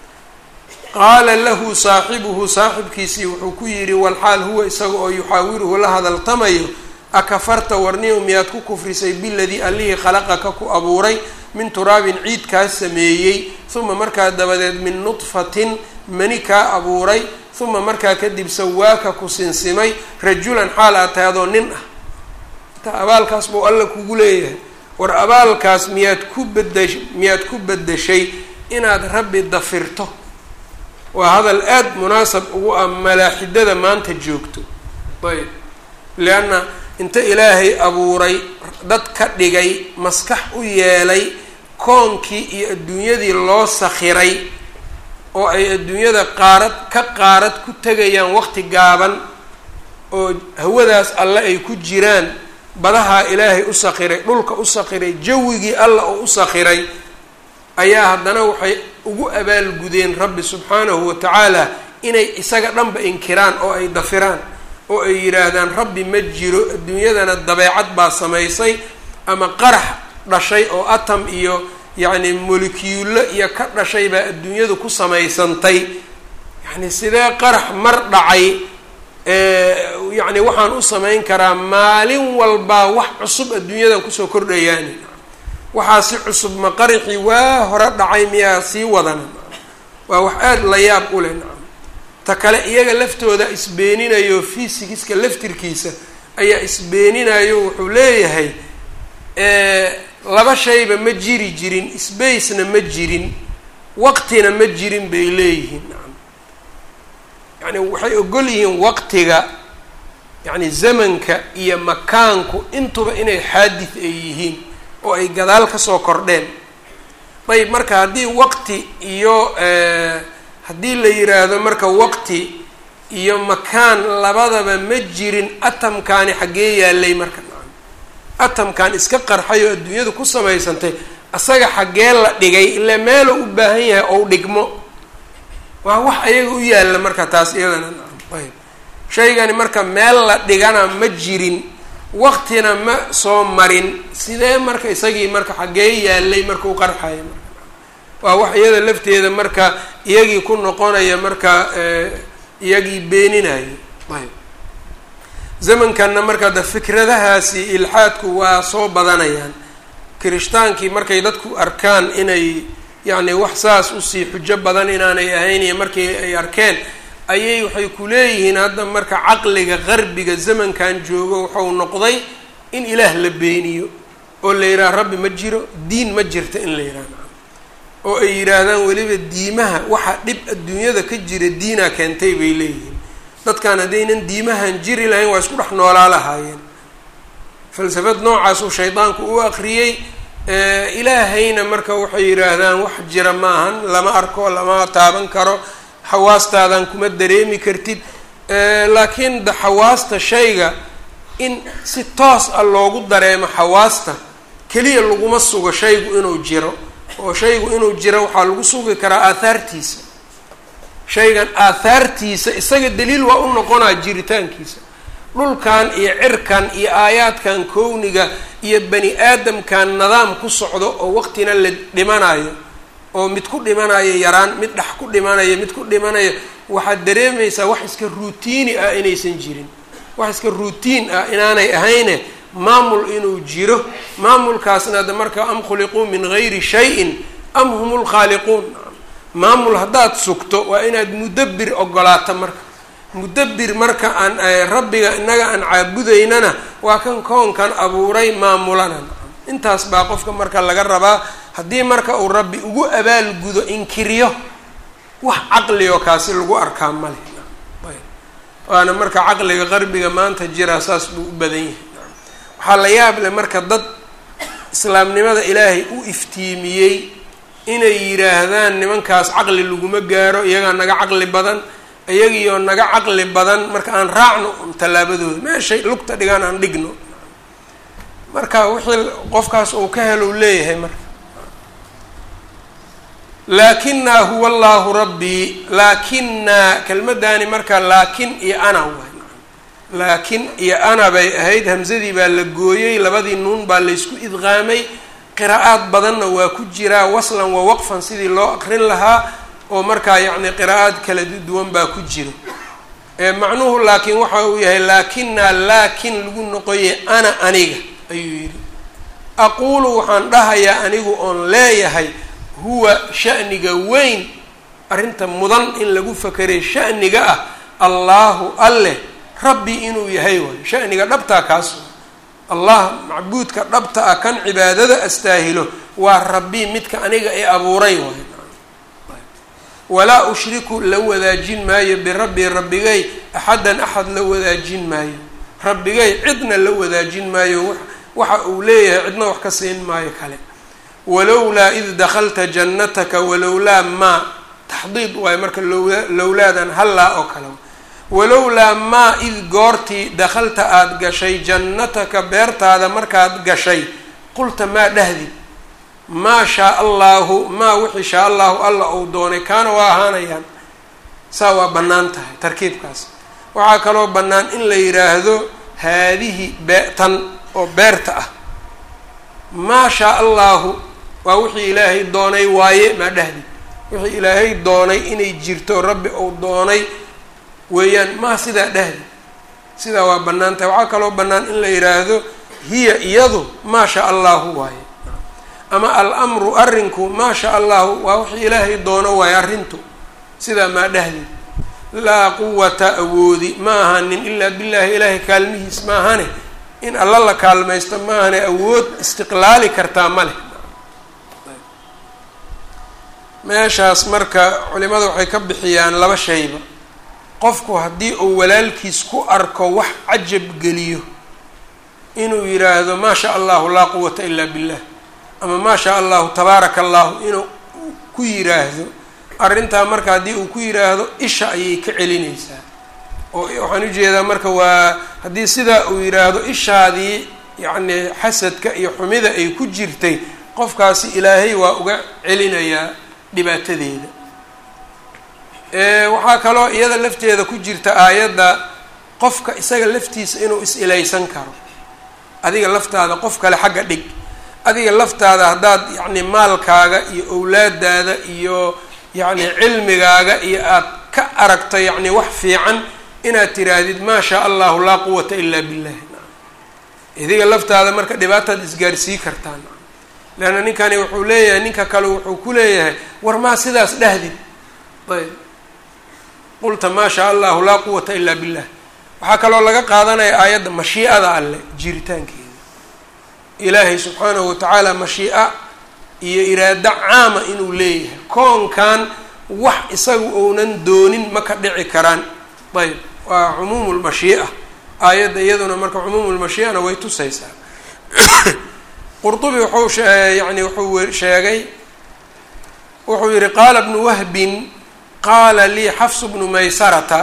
qaala lahu saaxibuhu saaxibkiisii wuxuu ku yidhi walxaal huwa isaga oo yuxaawiruhu la hadaltamayo akafarta warniyow miyaad ku kufrisay biladii allihii khalaqaka ku abuuray min turaabin ciid kaa sameeyey uma markaa dabadeed min nudfatin mani kaa abuuray uma markaa kadib sawaaka ku sinsimay rajulan xaal aad tahay adoo nin ah intaa abaalkaas buu alla kugu leeyahay war abaalkaas miyaad ku badash miyaad ku bedeshay inaad rabbi dafirto waa hadal aada munaasab ugu ah malaaxidada maanta joogto ayb leanna inta ilaahay abuuray dad ka dhigay maskax u yeelay koonkii iyo adduunyadii loo sakhiray oo ay adduunyada qaarad ka qaarad ku tegayaan waqti gaaban oo hawadaas alle ay ku jiraan badahaa ilaahay u sakhiray dhulka u sakhiray jawigii alla oo u sakhiray ayaa haddana waxay ugu abaalgudeen rabbi subxaanahu wa tacaala inay isaga dhanba inkiraan oo ay dafiraan oo ay yidhaahdaan rabbi ma jiro adduunyadana dabeecad baa samaysay ama qarax dhashay oo atom iyo yacni molekiyulo iyo ka dhashay baa adduunyadu ku samaysantay yacni sidee qarax mar dhacay yacni waxaan u samayn karaa maalin walbaa wax cusub adduunyadan kusoo kordhayaani waxaa si cusub ma qaraxii waa hore dhacay miyaa sii wadana waa wax aada la yaab u leh nacam ta kale iyaga laftooda isbeeninayo fysigiska laftirkiisa ayaa isbeeninayo wuxuu leeyahay laba shayba ma jiri jirin spacena ma jirin waqtina ma jirin bay leeyihiin nacam yacni waxay ogol yihiin waqtiga yacni zamanka iyo makaanku intuba inay xaadid ay yihiin oo ay gadaal kasoo kordheen ayb marka haddii waqti iyo haddii la yiraahdo marka waqti iyo makaan labadaba ma jirin atamkaani xaggee yaalay marka nacam atamkan iska qarxay oo adduunyadu ku samaysantay asaga xaggee la dhigay ilaa meeluu u baahan yahay ou dhigmo waa wax ayaga u yaalla marka taas iyadana nacam ayb shaygani marka meel la dhigana ma jirin waqtina ma soo marin sidee marka isagii marka xaggee yaalay marka u qarxaya marka waa wax iyada lafteeda marka iyagii ku noqonaya marka iyagii beeninayo ayb zamankanna marka da fikradahaasi ilxaadku waa soo badanayaan kiristaankii markay dadku arkaan inay yacni wax saas usii xujo badan inaanay ahayn iyo markii ay arkeen ayay waxay ku leeyihiin hadda marka caqliga qarbiga zamankan joogo wuxuu noqday in ilaah la beeniyo oo la yidhaha rabbi ma jiro diin ma jirta in la yidhaha oo ay yidhaahdaan weliba diimaha waxa dhib adduunyada ka jira diinaa keentay bay leeyihiin dadkan haddaynan diimahan jiri lahayn waa isku dhex noolaa lahaayeen falsafad noocaasuu shaydaanku u aqriyey ilaahayna marka waxay yidhaahdaan wax jira maahan lama arko lama taaban karo xawaastaadan kuma dareemi kartid laakiin da xawaasta shayga in si toos ah loogu dareemo xawaasta keliya laguma sugo shaygu inuu jiro oo shaygu inuu jiro waxaa lagu sugi karaa aahaartiisa shaygan aahaartiisa isaga daliil waa u noqonaa jiritaankiisa dhulkan iyo cirkan iyo aayaadkan kowniga iyo bani aadamkan nidaam ku socdo oo waqtina la dhimanayo oo mid ku dhimanayo yaraan mid dhex ku dhimanayo mid ku dhimanayo waxaad dareemaysaa wax iska ruutiini ah inaysan jirin wax iska ruutiin ah inaanay ahayne maamul inuu jiro maamulkaasna ada marka am khuliquu min gayri shayin am hum lkhaaliquun maamul haddaad sugto waa inaad mudabbir ogolaato marka mudabbir marka aan rabbiga innaga aan caabudaynana waa kan koonkan abuuray maamulana intaas baa qofka marka laga rabaa haddii marka uu rabbi ugu abaalgudo inkiriyo wax caqlioo kaasi lagu arkaa male waana marka caqliga qarbiga maanta jira saas buu u badan yahay waxaa la yaab leh marka dad islaamnimada ilaahay u iftiimiyey inay yidhaahdaan nimankaas caqli laguma gaaro iyagaa naga caqli badan iyagiioo naga caqli badan marka aan raacno tallaabadooda meeshay lugta dhigaan aan dhigno marka wixii qofkaas uu ka helo u leeyahay marka laakinaa huwa allaahu rabbii laakinaa kelmaddaani marka laakin iyo ana waay laakin iyo ana bay ahayd hamsadii baa la gooyey labadii nuun baa laysku idqaamay qiraa'aad badanna waa ku jiraa waslan wa waqfan sidii loo aqrin lahaa oo markaa yacni qiraa'aad kala duwan baa ku jiro macnuhu laakiin waxa uu yahay laakinaa laakin lagu noqoye ana aniga ayuu yidhi aquulu waxaan dhahayaa anigu oon leeyahay huwa sha'niga weyn arrinta mudan in lagu fakeray sha'niga ah allaahu alleh rabbi inuu yahay waayo sha'niga dhabtaa kaas allah macbuudka dhabta ah kan cibaadada astaahilo waa rabbi midka aniga ee abuuray waayo walaa ushriku la wadaajin maayo birabbi rabbigay axaddan axad la wadaajin maayo rabbigay cidna la wadaajin maayo waxa uu leeyahay cidna wax ka siin maayo kale walowlaa id dakhalta jannataka walowlaa maa taxdiid waayo marka lowlaadan hallaa oo kale walowlaa maa id goortii dakhalta aada gashay jannataka beertaada markaad gashay qulta maa dhahdi maa shaa allaahu maa wixii shaa allaahu alla uu doonay kaana waa ahaanayaan saa waa bannaan tahay tarkiibkaas waxaa kaloo bannaan in la yidhaahdo haadihi bee tan oo beerta ah maa shaa allaahu waa wixii ilaahay doonay waaye maa dhahdi wixii ilaahay doonay inay jirto rabbi uu doonay weeyaan maa sidaa dhahdi sidaa waa bannaan tahay waxaa kaloo bannaan in la yidhaahdo hiya iyadu maa shaa allaahu waaye ama al-amru arrinku maa shaa allahu waa wixii ilaahay doono waaye arrintu sidaa maa dhahdi laa quwata awoodi ma ahanin ilaa billaahi ilaahay kaalmihiis ma ahane in alla la kaalmaysto ma ahane awood istiqlaali kartaa ma leh meeshaas marka culimada waxay ka bixiyaan laba shayba qofku haddii uu walaalkiis ku arko wax cajab geliyo inuu yidhaahdo maa shaa allahu laa quwata ilaa billah ama maa shaa allahu tabaaraka allahu inuu ku yiraahdo arrintaa marka haddii uu ku yiraahdo isha ayay ka celinaysaa oo waxaan ujeedaa marka waa haddii sidaa uu yidhaahdo ishaadii yacni xasadka iyo xumida ay ku jirtay qofkaasi ilaahay waa uga celinayaa dhibaatadeeda waxaa kaloo iyada lafteeda ku jirta aayadda qofka isaga laftiisa inuu is-ilaysan karo adiga laftaada qof kale xagga dhig adiga laftaada haddaad yacni maalkaaga iyo owlaadaada iyo yacni cilmigaaga iyo aad ka aragto yacni wax fiican inaad tiraahdid maa shaa allahu laa quwata ilaa billah idiga laftaada marka dhibaataad isgaarsii kartaan leanna ninkani wuxuu leeyahay ninka kale wuxuu ku leeyahay war maa sidaas dhahdid ayb qulta maa shaa allahu laa quwata ilaa billah waxaa kaloo laga qaadanaya aayadda mashiicada alleh jiritaankeeda ilaahay subxaanahu watacaala mashii'a iyo iraado caama inuu leeyahay koonkan wax isaga ounan doonin ma ka dhici karaan ayb waa cumuumu lmashii'a aayadda iyaduna marka cumuumu lmashii'ana way tusaysaa qurtubi wuxuu yani wuxuu sheegay wuxuu yihi qaala bnu wahbin qaala lii xafsu bnu maysarata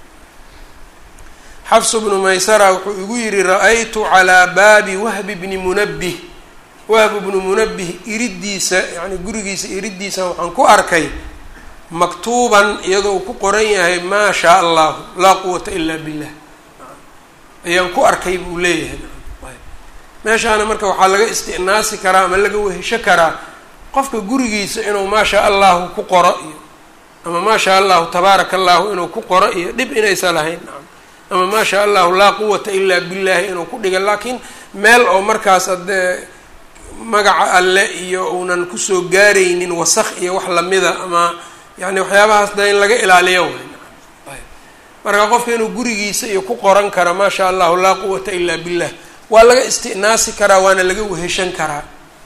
xafsu bnu maysara wuxuu igu yihi ra-aytu calaa baabi wahbi bni munabih wahb bnu munabih iridiisa yani gurigiisa iridiisa waxaan ku arkay maktuuban iyadoo uu ku qoran yahay maa shaa allahu laa quwata ila billah ayaan ku arkay buu leeyahay meeshaana marka waxaa laga istinaasi karaa ama laga wehesho karaa qofka gurigiisa inuu maa shaa allahu ku qoro iyo ama maa shaa allahu tabaaraka allahu inuu ku qoro iyo dhib inaysan lahayn ama maa shaa allahu laa quwata ilaa billahi inuu ku dhiga laakiin meel oo markaas adee magaca alle iyo uunan kusoo gaaraynin wasaq iyo wax lamida ama yani waxyaabahaas da in laga ilaaliyo way marka qofka inuu gurigiisa iyo ku qoran kara maa shaa allahu laa quwata ilaa billah waa laga istinaasi karaa waana laga weheshan karaa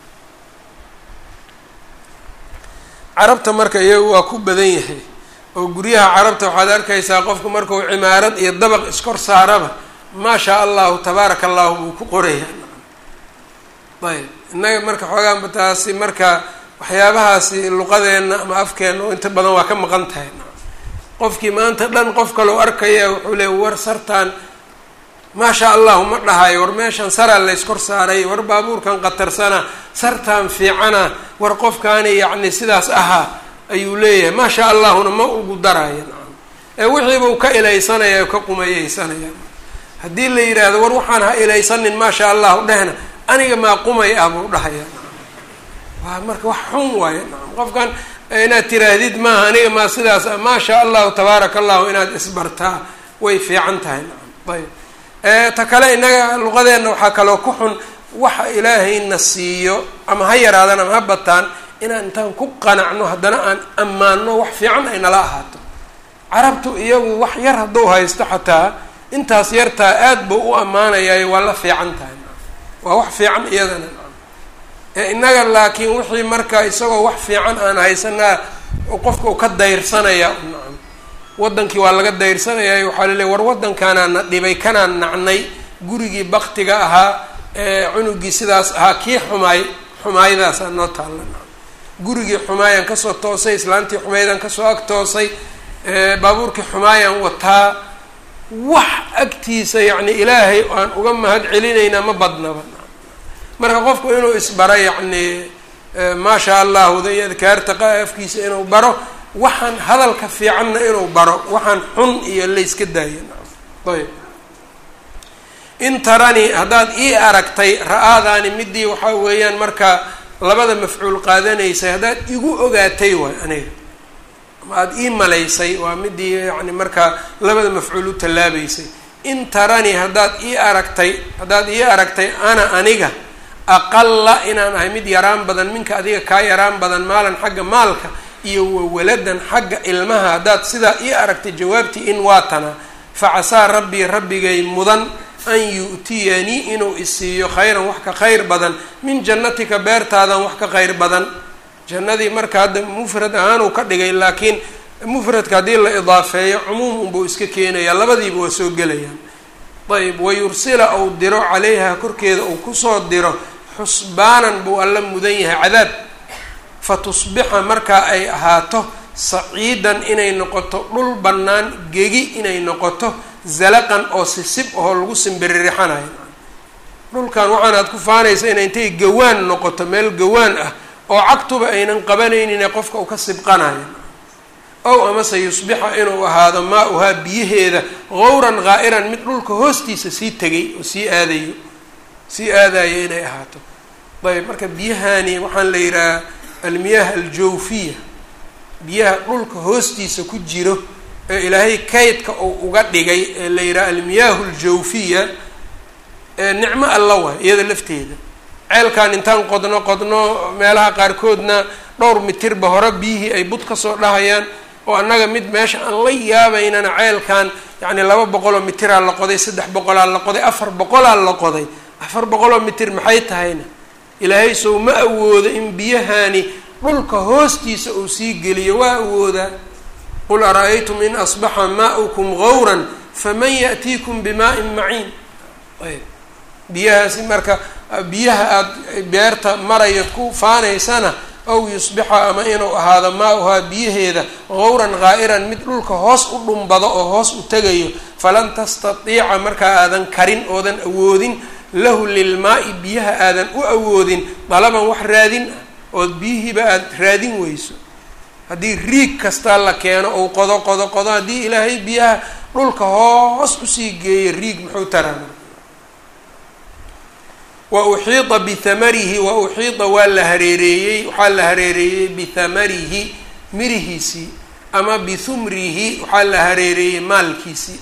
carabta marka iyagu waa ku badan yahay oo guryaha carabta waxaad arkaysaa qofku markuu cimaarad iyo dabaq iskor saaraba maa shaa allahu tabaaraka allahu buu ku qoraya ayb innaga marka xoogaanba taasi marka waxyaabahaasi luqadeenna ama afkeenna oo inta badan waa ka maqan tahay qofkii maanta dhan qof kaloo arkaya wuxuu leey war sartaan maa shaa allahu ma dhahayo war meeshan saraa layskor saaray war baabuurkan qatarsana sartaan fiicana war qofkaani yacni sidaas ahaa ayuu leeyahay maa shaa allahuna ma ugu daraya nacam ee wixiibuu ka ilaysanaya ka qumayeysanaya haddii la yidhaahdo war waxaan ha ilaysanin maa shaa allahu dhehna aniga maa qumay ah buu dhahaya waa marka wax xun waayo nacam qofkan inaad tiraahdid maaha aniga maa sidaas ah maa shaa allahu tabaaraka allahu inaad isbartaa way fiican tahay nacam ayb ta kale innaga luqadeenna waxaa kaloo ku xun waxa ilaahayna siiyo ama ha yaraadaan ama ha bataan inaan intaan ku qanacno haddana aan ammaano wax fiican ay nala ahaato carabtu iyagu wax yar hadduu haysto xataa intaas yartaa aad buu u ammaanayayo waa la fiican tahay waa wax fiican iyadana innaga laakiin wixii marka isagoo wax fiican aan haysanaa qofka u ka dayrsanaya nacam wadankii waa laga dayrsanaya waxaa laleey war waddankaanaa na dhibay kanaan nacnay gurigii baktiga ahaa cunugii sidaas ahaa kii xumaay xumaayadaasaa noo taalla gurigii xumaayaan kasoo toosay islaantii xumaydaan kasoo ag toosay baabuurkii xumaayaan wataa wax agtiisa yacni ilaahay aan uga mahad celinaynaa ma badnaba marka qofku inuu isbaro yacni maa shaa allahu da iyo adkaarta afkiisa inuu baro waxaan hadalka fiicanna inuu baro waxaan xun iyo layska daayo ayb in tarani haddaad ii aragtay ra-aadaani midii waxaa weeyaan marka labada mafcuul qaadanaysay haddaad igu ogaatay waay aniga ama aada ii malaysay waa midii yacni markaa labada mafcuul u tallaabaysay in tarani haddaad ii aragtay haddaad ii aragtay ana aniga aqala inaan ahay mid yaraan badan minka adiga kaa yaraan badan maalan xagga maalka iyo wawaladan xagga ilmaha haddaad sidaa ii aragtay jawaabtii in waatana facasaa rabbii rabbigay mudan an yu'tiyanii inuu isiiyo khayran wax ka khayr badan min jannatika beertaadan wax ka khayr badan jannadii marka hadda mufrad ahaan uu ka dhigay laakiin mufradka haddii la idaafeeyo cumuum unbuu iska keenaya labadiiba waa soo gelayaan ayb wayursila ou diro calayha korkeeda uu kusoo diro xusbaanan buu alla mudan yahay cadaab fa tusbixa markaa ay ahaato saciidan inay noqoto dhul bannaan gegi inay noqoto zalaqan oo sisib oo lagu simbiririxanayo dhulkan waxaan aad ku faanaysa inay intay gawaan noqoto meel gawaan ah oo cagtuba aynan qabanaynin ee qofka uu ka sibqanayo ow amase yusbixa inuu ahaado maa-uhaa biyaheeda gawran haa'iran mid dhulka hoostiisa sii tegay oo sii aadayo sii aadayo inay ahaato ayb marka biyahani waxaan la yidhaha almiyaah aljawfiya biyaha dhulka hoostiisa ku jiro ee ilaahay kaydka uu uga dhigay ee la yidhaha almiyaahu aljawfiya ee nicmo alla waay iyada lafteeda ceelkan intaan qodno qodno meelaha qaarkoodna dhowr mitirba hore biyihii ay bud kasoo dhahayaan oo annaga mid meesha aan la yaabaynana ceelkan yacni laba boqoloo mitiraa la qoday saddex boqolaa la qoday afar boqolaa la qoday afar boqoloo mitir maxay tahayna ilaahay sow ma awoodo in biyahani dhulka hoostiisa uu sii geliyo waa awoodaa qul ara-aytum in asbaxa maa'ukum gawran faman ya'tiikum bimaa'in maciin ayb biyahaasi marka biyaha aada beerta maraya ku faanaysana ow yusbixa ama inuu ahaado maa-uhaa biyaheeda gawran haa'iran mid dhulka hoos u dhumbado oo hoos u tegayo falan tastatiica markaa aadan karin oodan awoodin lahu lilmaa-i biyaha aadan u awoodin dalaban wax raadin ah ood biyihiiba aada raadin weyso haddii riig kastaa la keeno ou qodo qodo qodo haddii ilaahay biyaha dhulka hoos usii geeyo riig muxuu taraa wa uxiida bihamarihi wa uxiida waa la hareereeyey waxaa la hareereeyey bihamarihi mirihiisii ama bihumrihi waxaa la hareereeyey maalkiisii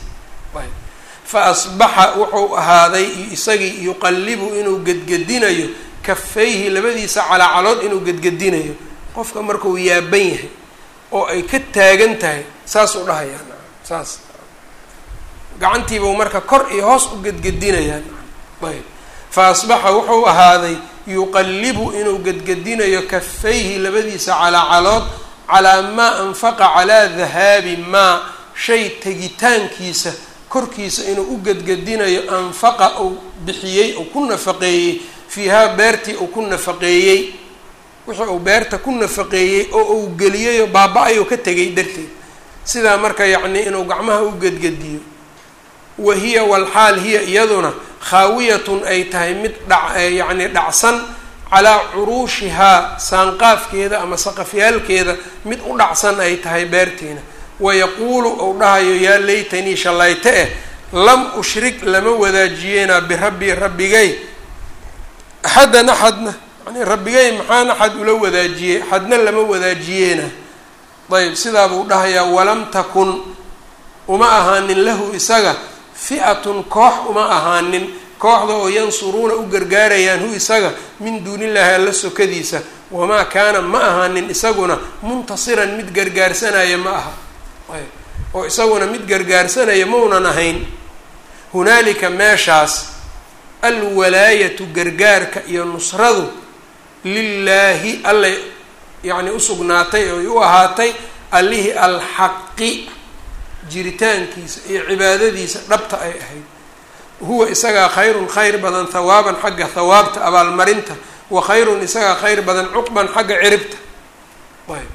fa asbaxa wuxuu ahaaday isagii yuqallibu inuu gedgedinayo kafayhi labadiisa calaacalood inuu gedgedinayo qofka markuu yaaban yahay oo ay ka taagan tahay saasuu dhahayaa saas gacantiibuu marka kor iyo hoos u gedgedinayaa ayb fa asbaxa wuxuu ahaaday yuqallibu inuu gedgedinayo kafayhi labadiisa calaacalood calaa maa anfaqa calaa dahaabi maa shay tegitaankiisa korkiisa inuu u gedgedinayo anfaqa uu bixiyey uu ku nafaqeeyey fiihaa beertii uu ku nafaqeeyey wixii uu beerta ku nafaqeeyey oo uu geliyeyoo baaba-ayoo ka tegay darteed sidaa marka yacnii inuu gacmaha u gedgediyo wa hiya walxaal hiya iyaduna khaawiyatun ay tahay mid dha yacni dhacsan calaa curuushihaa saanqaafkeeda ama saqafyaalkeeda mid u dhacsan ay tahay beertiina wayaquulu ou dhahayo yaa laytanii shallayte eh lam ushrik lama wadaajiyeena birabbii rabbigay axaddan axadna yani rabbigay maxaan axad ula wadaajiyey axadna lama wadaajiyeena ayb sidaa buu dhahayaa walam takun uma ahaanin lahu isaga fi'atun koox uma ahaanin kooxda oo yansuruuna u gargaarayaan hu isaga min duunillaahi alla sokadiisa wamaa kaana ma ahaanin isaguna muntasiran mid gargaarsanaya ma aha oo isaguna mid gargaarsanaya maunan ahayn hunaalika meeshaas alwalaayatu gargaarka iyo nusradu lilaahi allay yacni usugnaatay oy u ahaatay allihii alxaqi jiritaankiisa iyo cibaadadiisa dhabta ay ahayd huwa isagaa khayrun khayr badan hawaaban xagga hawaabta abaalmarinta wa khayrun isagaa khayr badan cuqban xagga ciribta ayb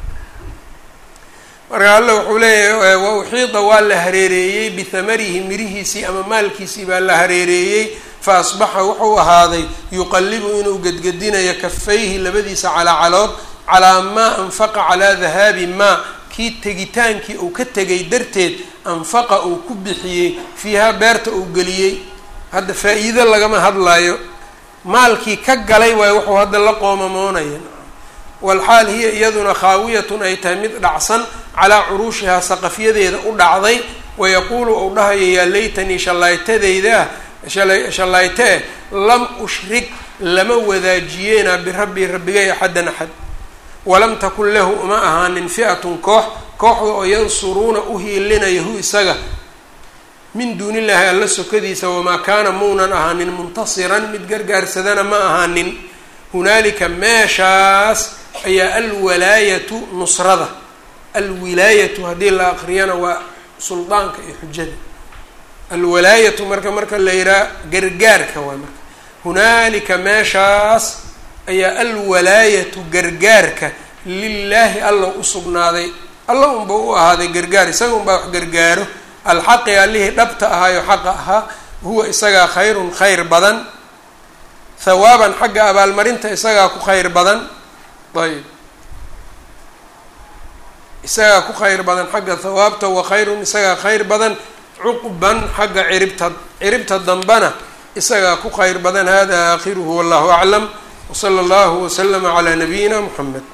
marka alle wuxuu leeyahay wa uxiida waa la hareereeyey bihamarihi mirihiisii ama maalkiisii baa la hareereeyey fa asbaxa wuxuu ahaaday yuqallibu inuu gedgedinayo kafayhi labadiisa calaacalood calaa maa anfaqa calaa dahaabi maa kii tegitaankii uu ka tegay darteed anfaqa uu ku bixiyey fiihaa beerta uu geliyey hadda faa-iido lagama hadlayo maalkii ka galay waayo wuxuu hadda la qoomamoonaya walxaal hiya iyaduna khaawiyatun ay tahay mid dhacsan calaa curuushihaa saqafyadeeda u dhacday wayaquulu uu dhahayo yaa laytanii shallaytadaydaa shallayte eh lam ushrik lama wadaajiyeena birabbii rabbigay axaddan axad walam takun lahu uma ahaanin fi'atun koox kooxda oo yansuruuna u hiilinaya hu isaga min duunillaahi alla sokadiisa wamaa kaana muunan ahaanin muntasiran mid gargaarsadana ma ahaanin hunaalika meeshaas ayaa alwalaayatu nusrada alwilaayatu haddii la aqriyana waa suldaanka iyo xujada alwalaayatu marka marka la yihaha gargaarka waa marka hunaalika meeshaas ayaa alwalaayatu gargaarka lilaahi alla u sugnaaday alla unba u ahaaday gargaar isaga unbaa wax gargaaro alxaqi allihii dhabta ahaayo xaqa ahaa huwa isagaa khayrun khayr badan hawaaban xagga abaalmarinta isagaa ku khayr badan ayb isagaa ku khayr badan xagga hawaabta wa khayrun isagaa khayr badan cuqban xagga ciribta ciribta dambana isagaa ku khayr badan hada aakhiruhu wallahu aclam wsala allahu waslama calaa nabiyina muxamed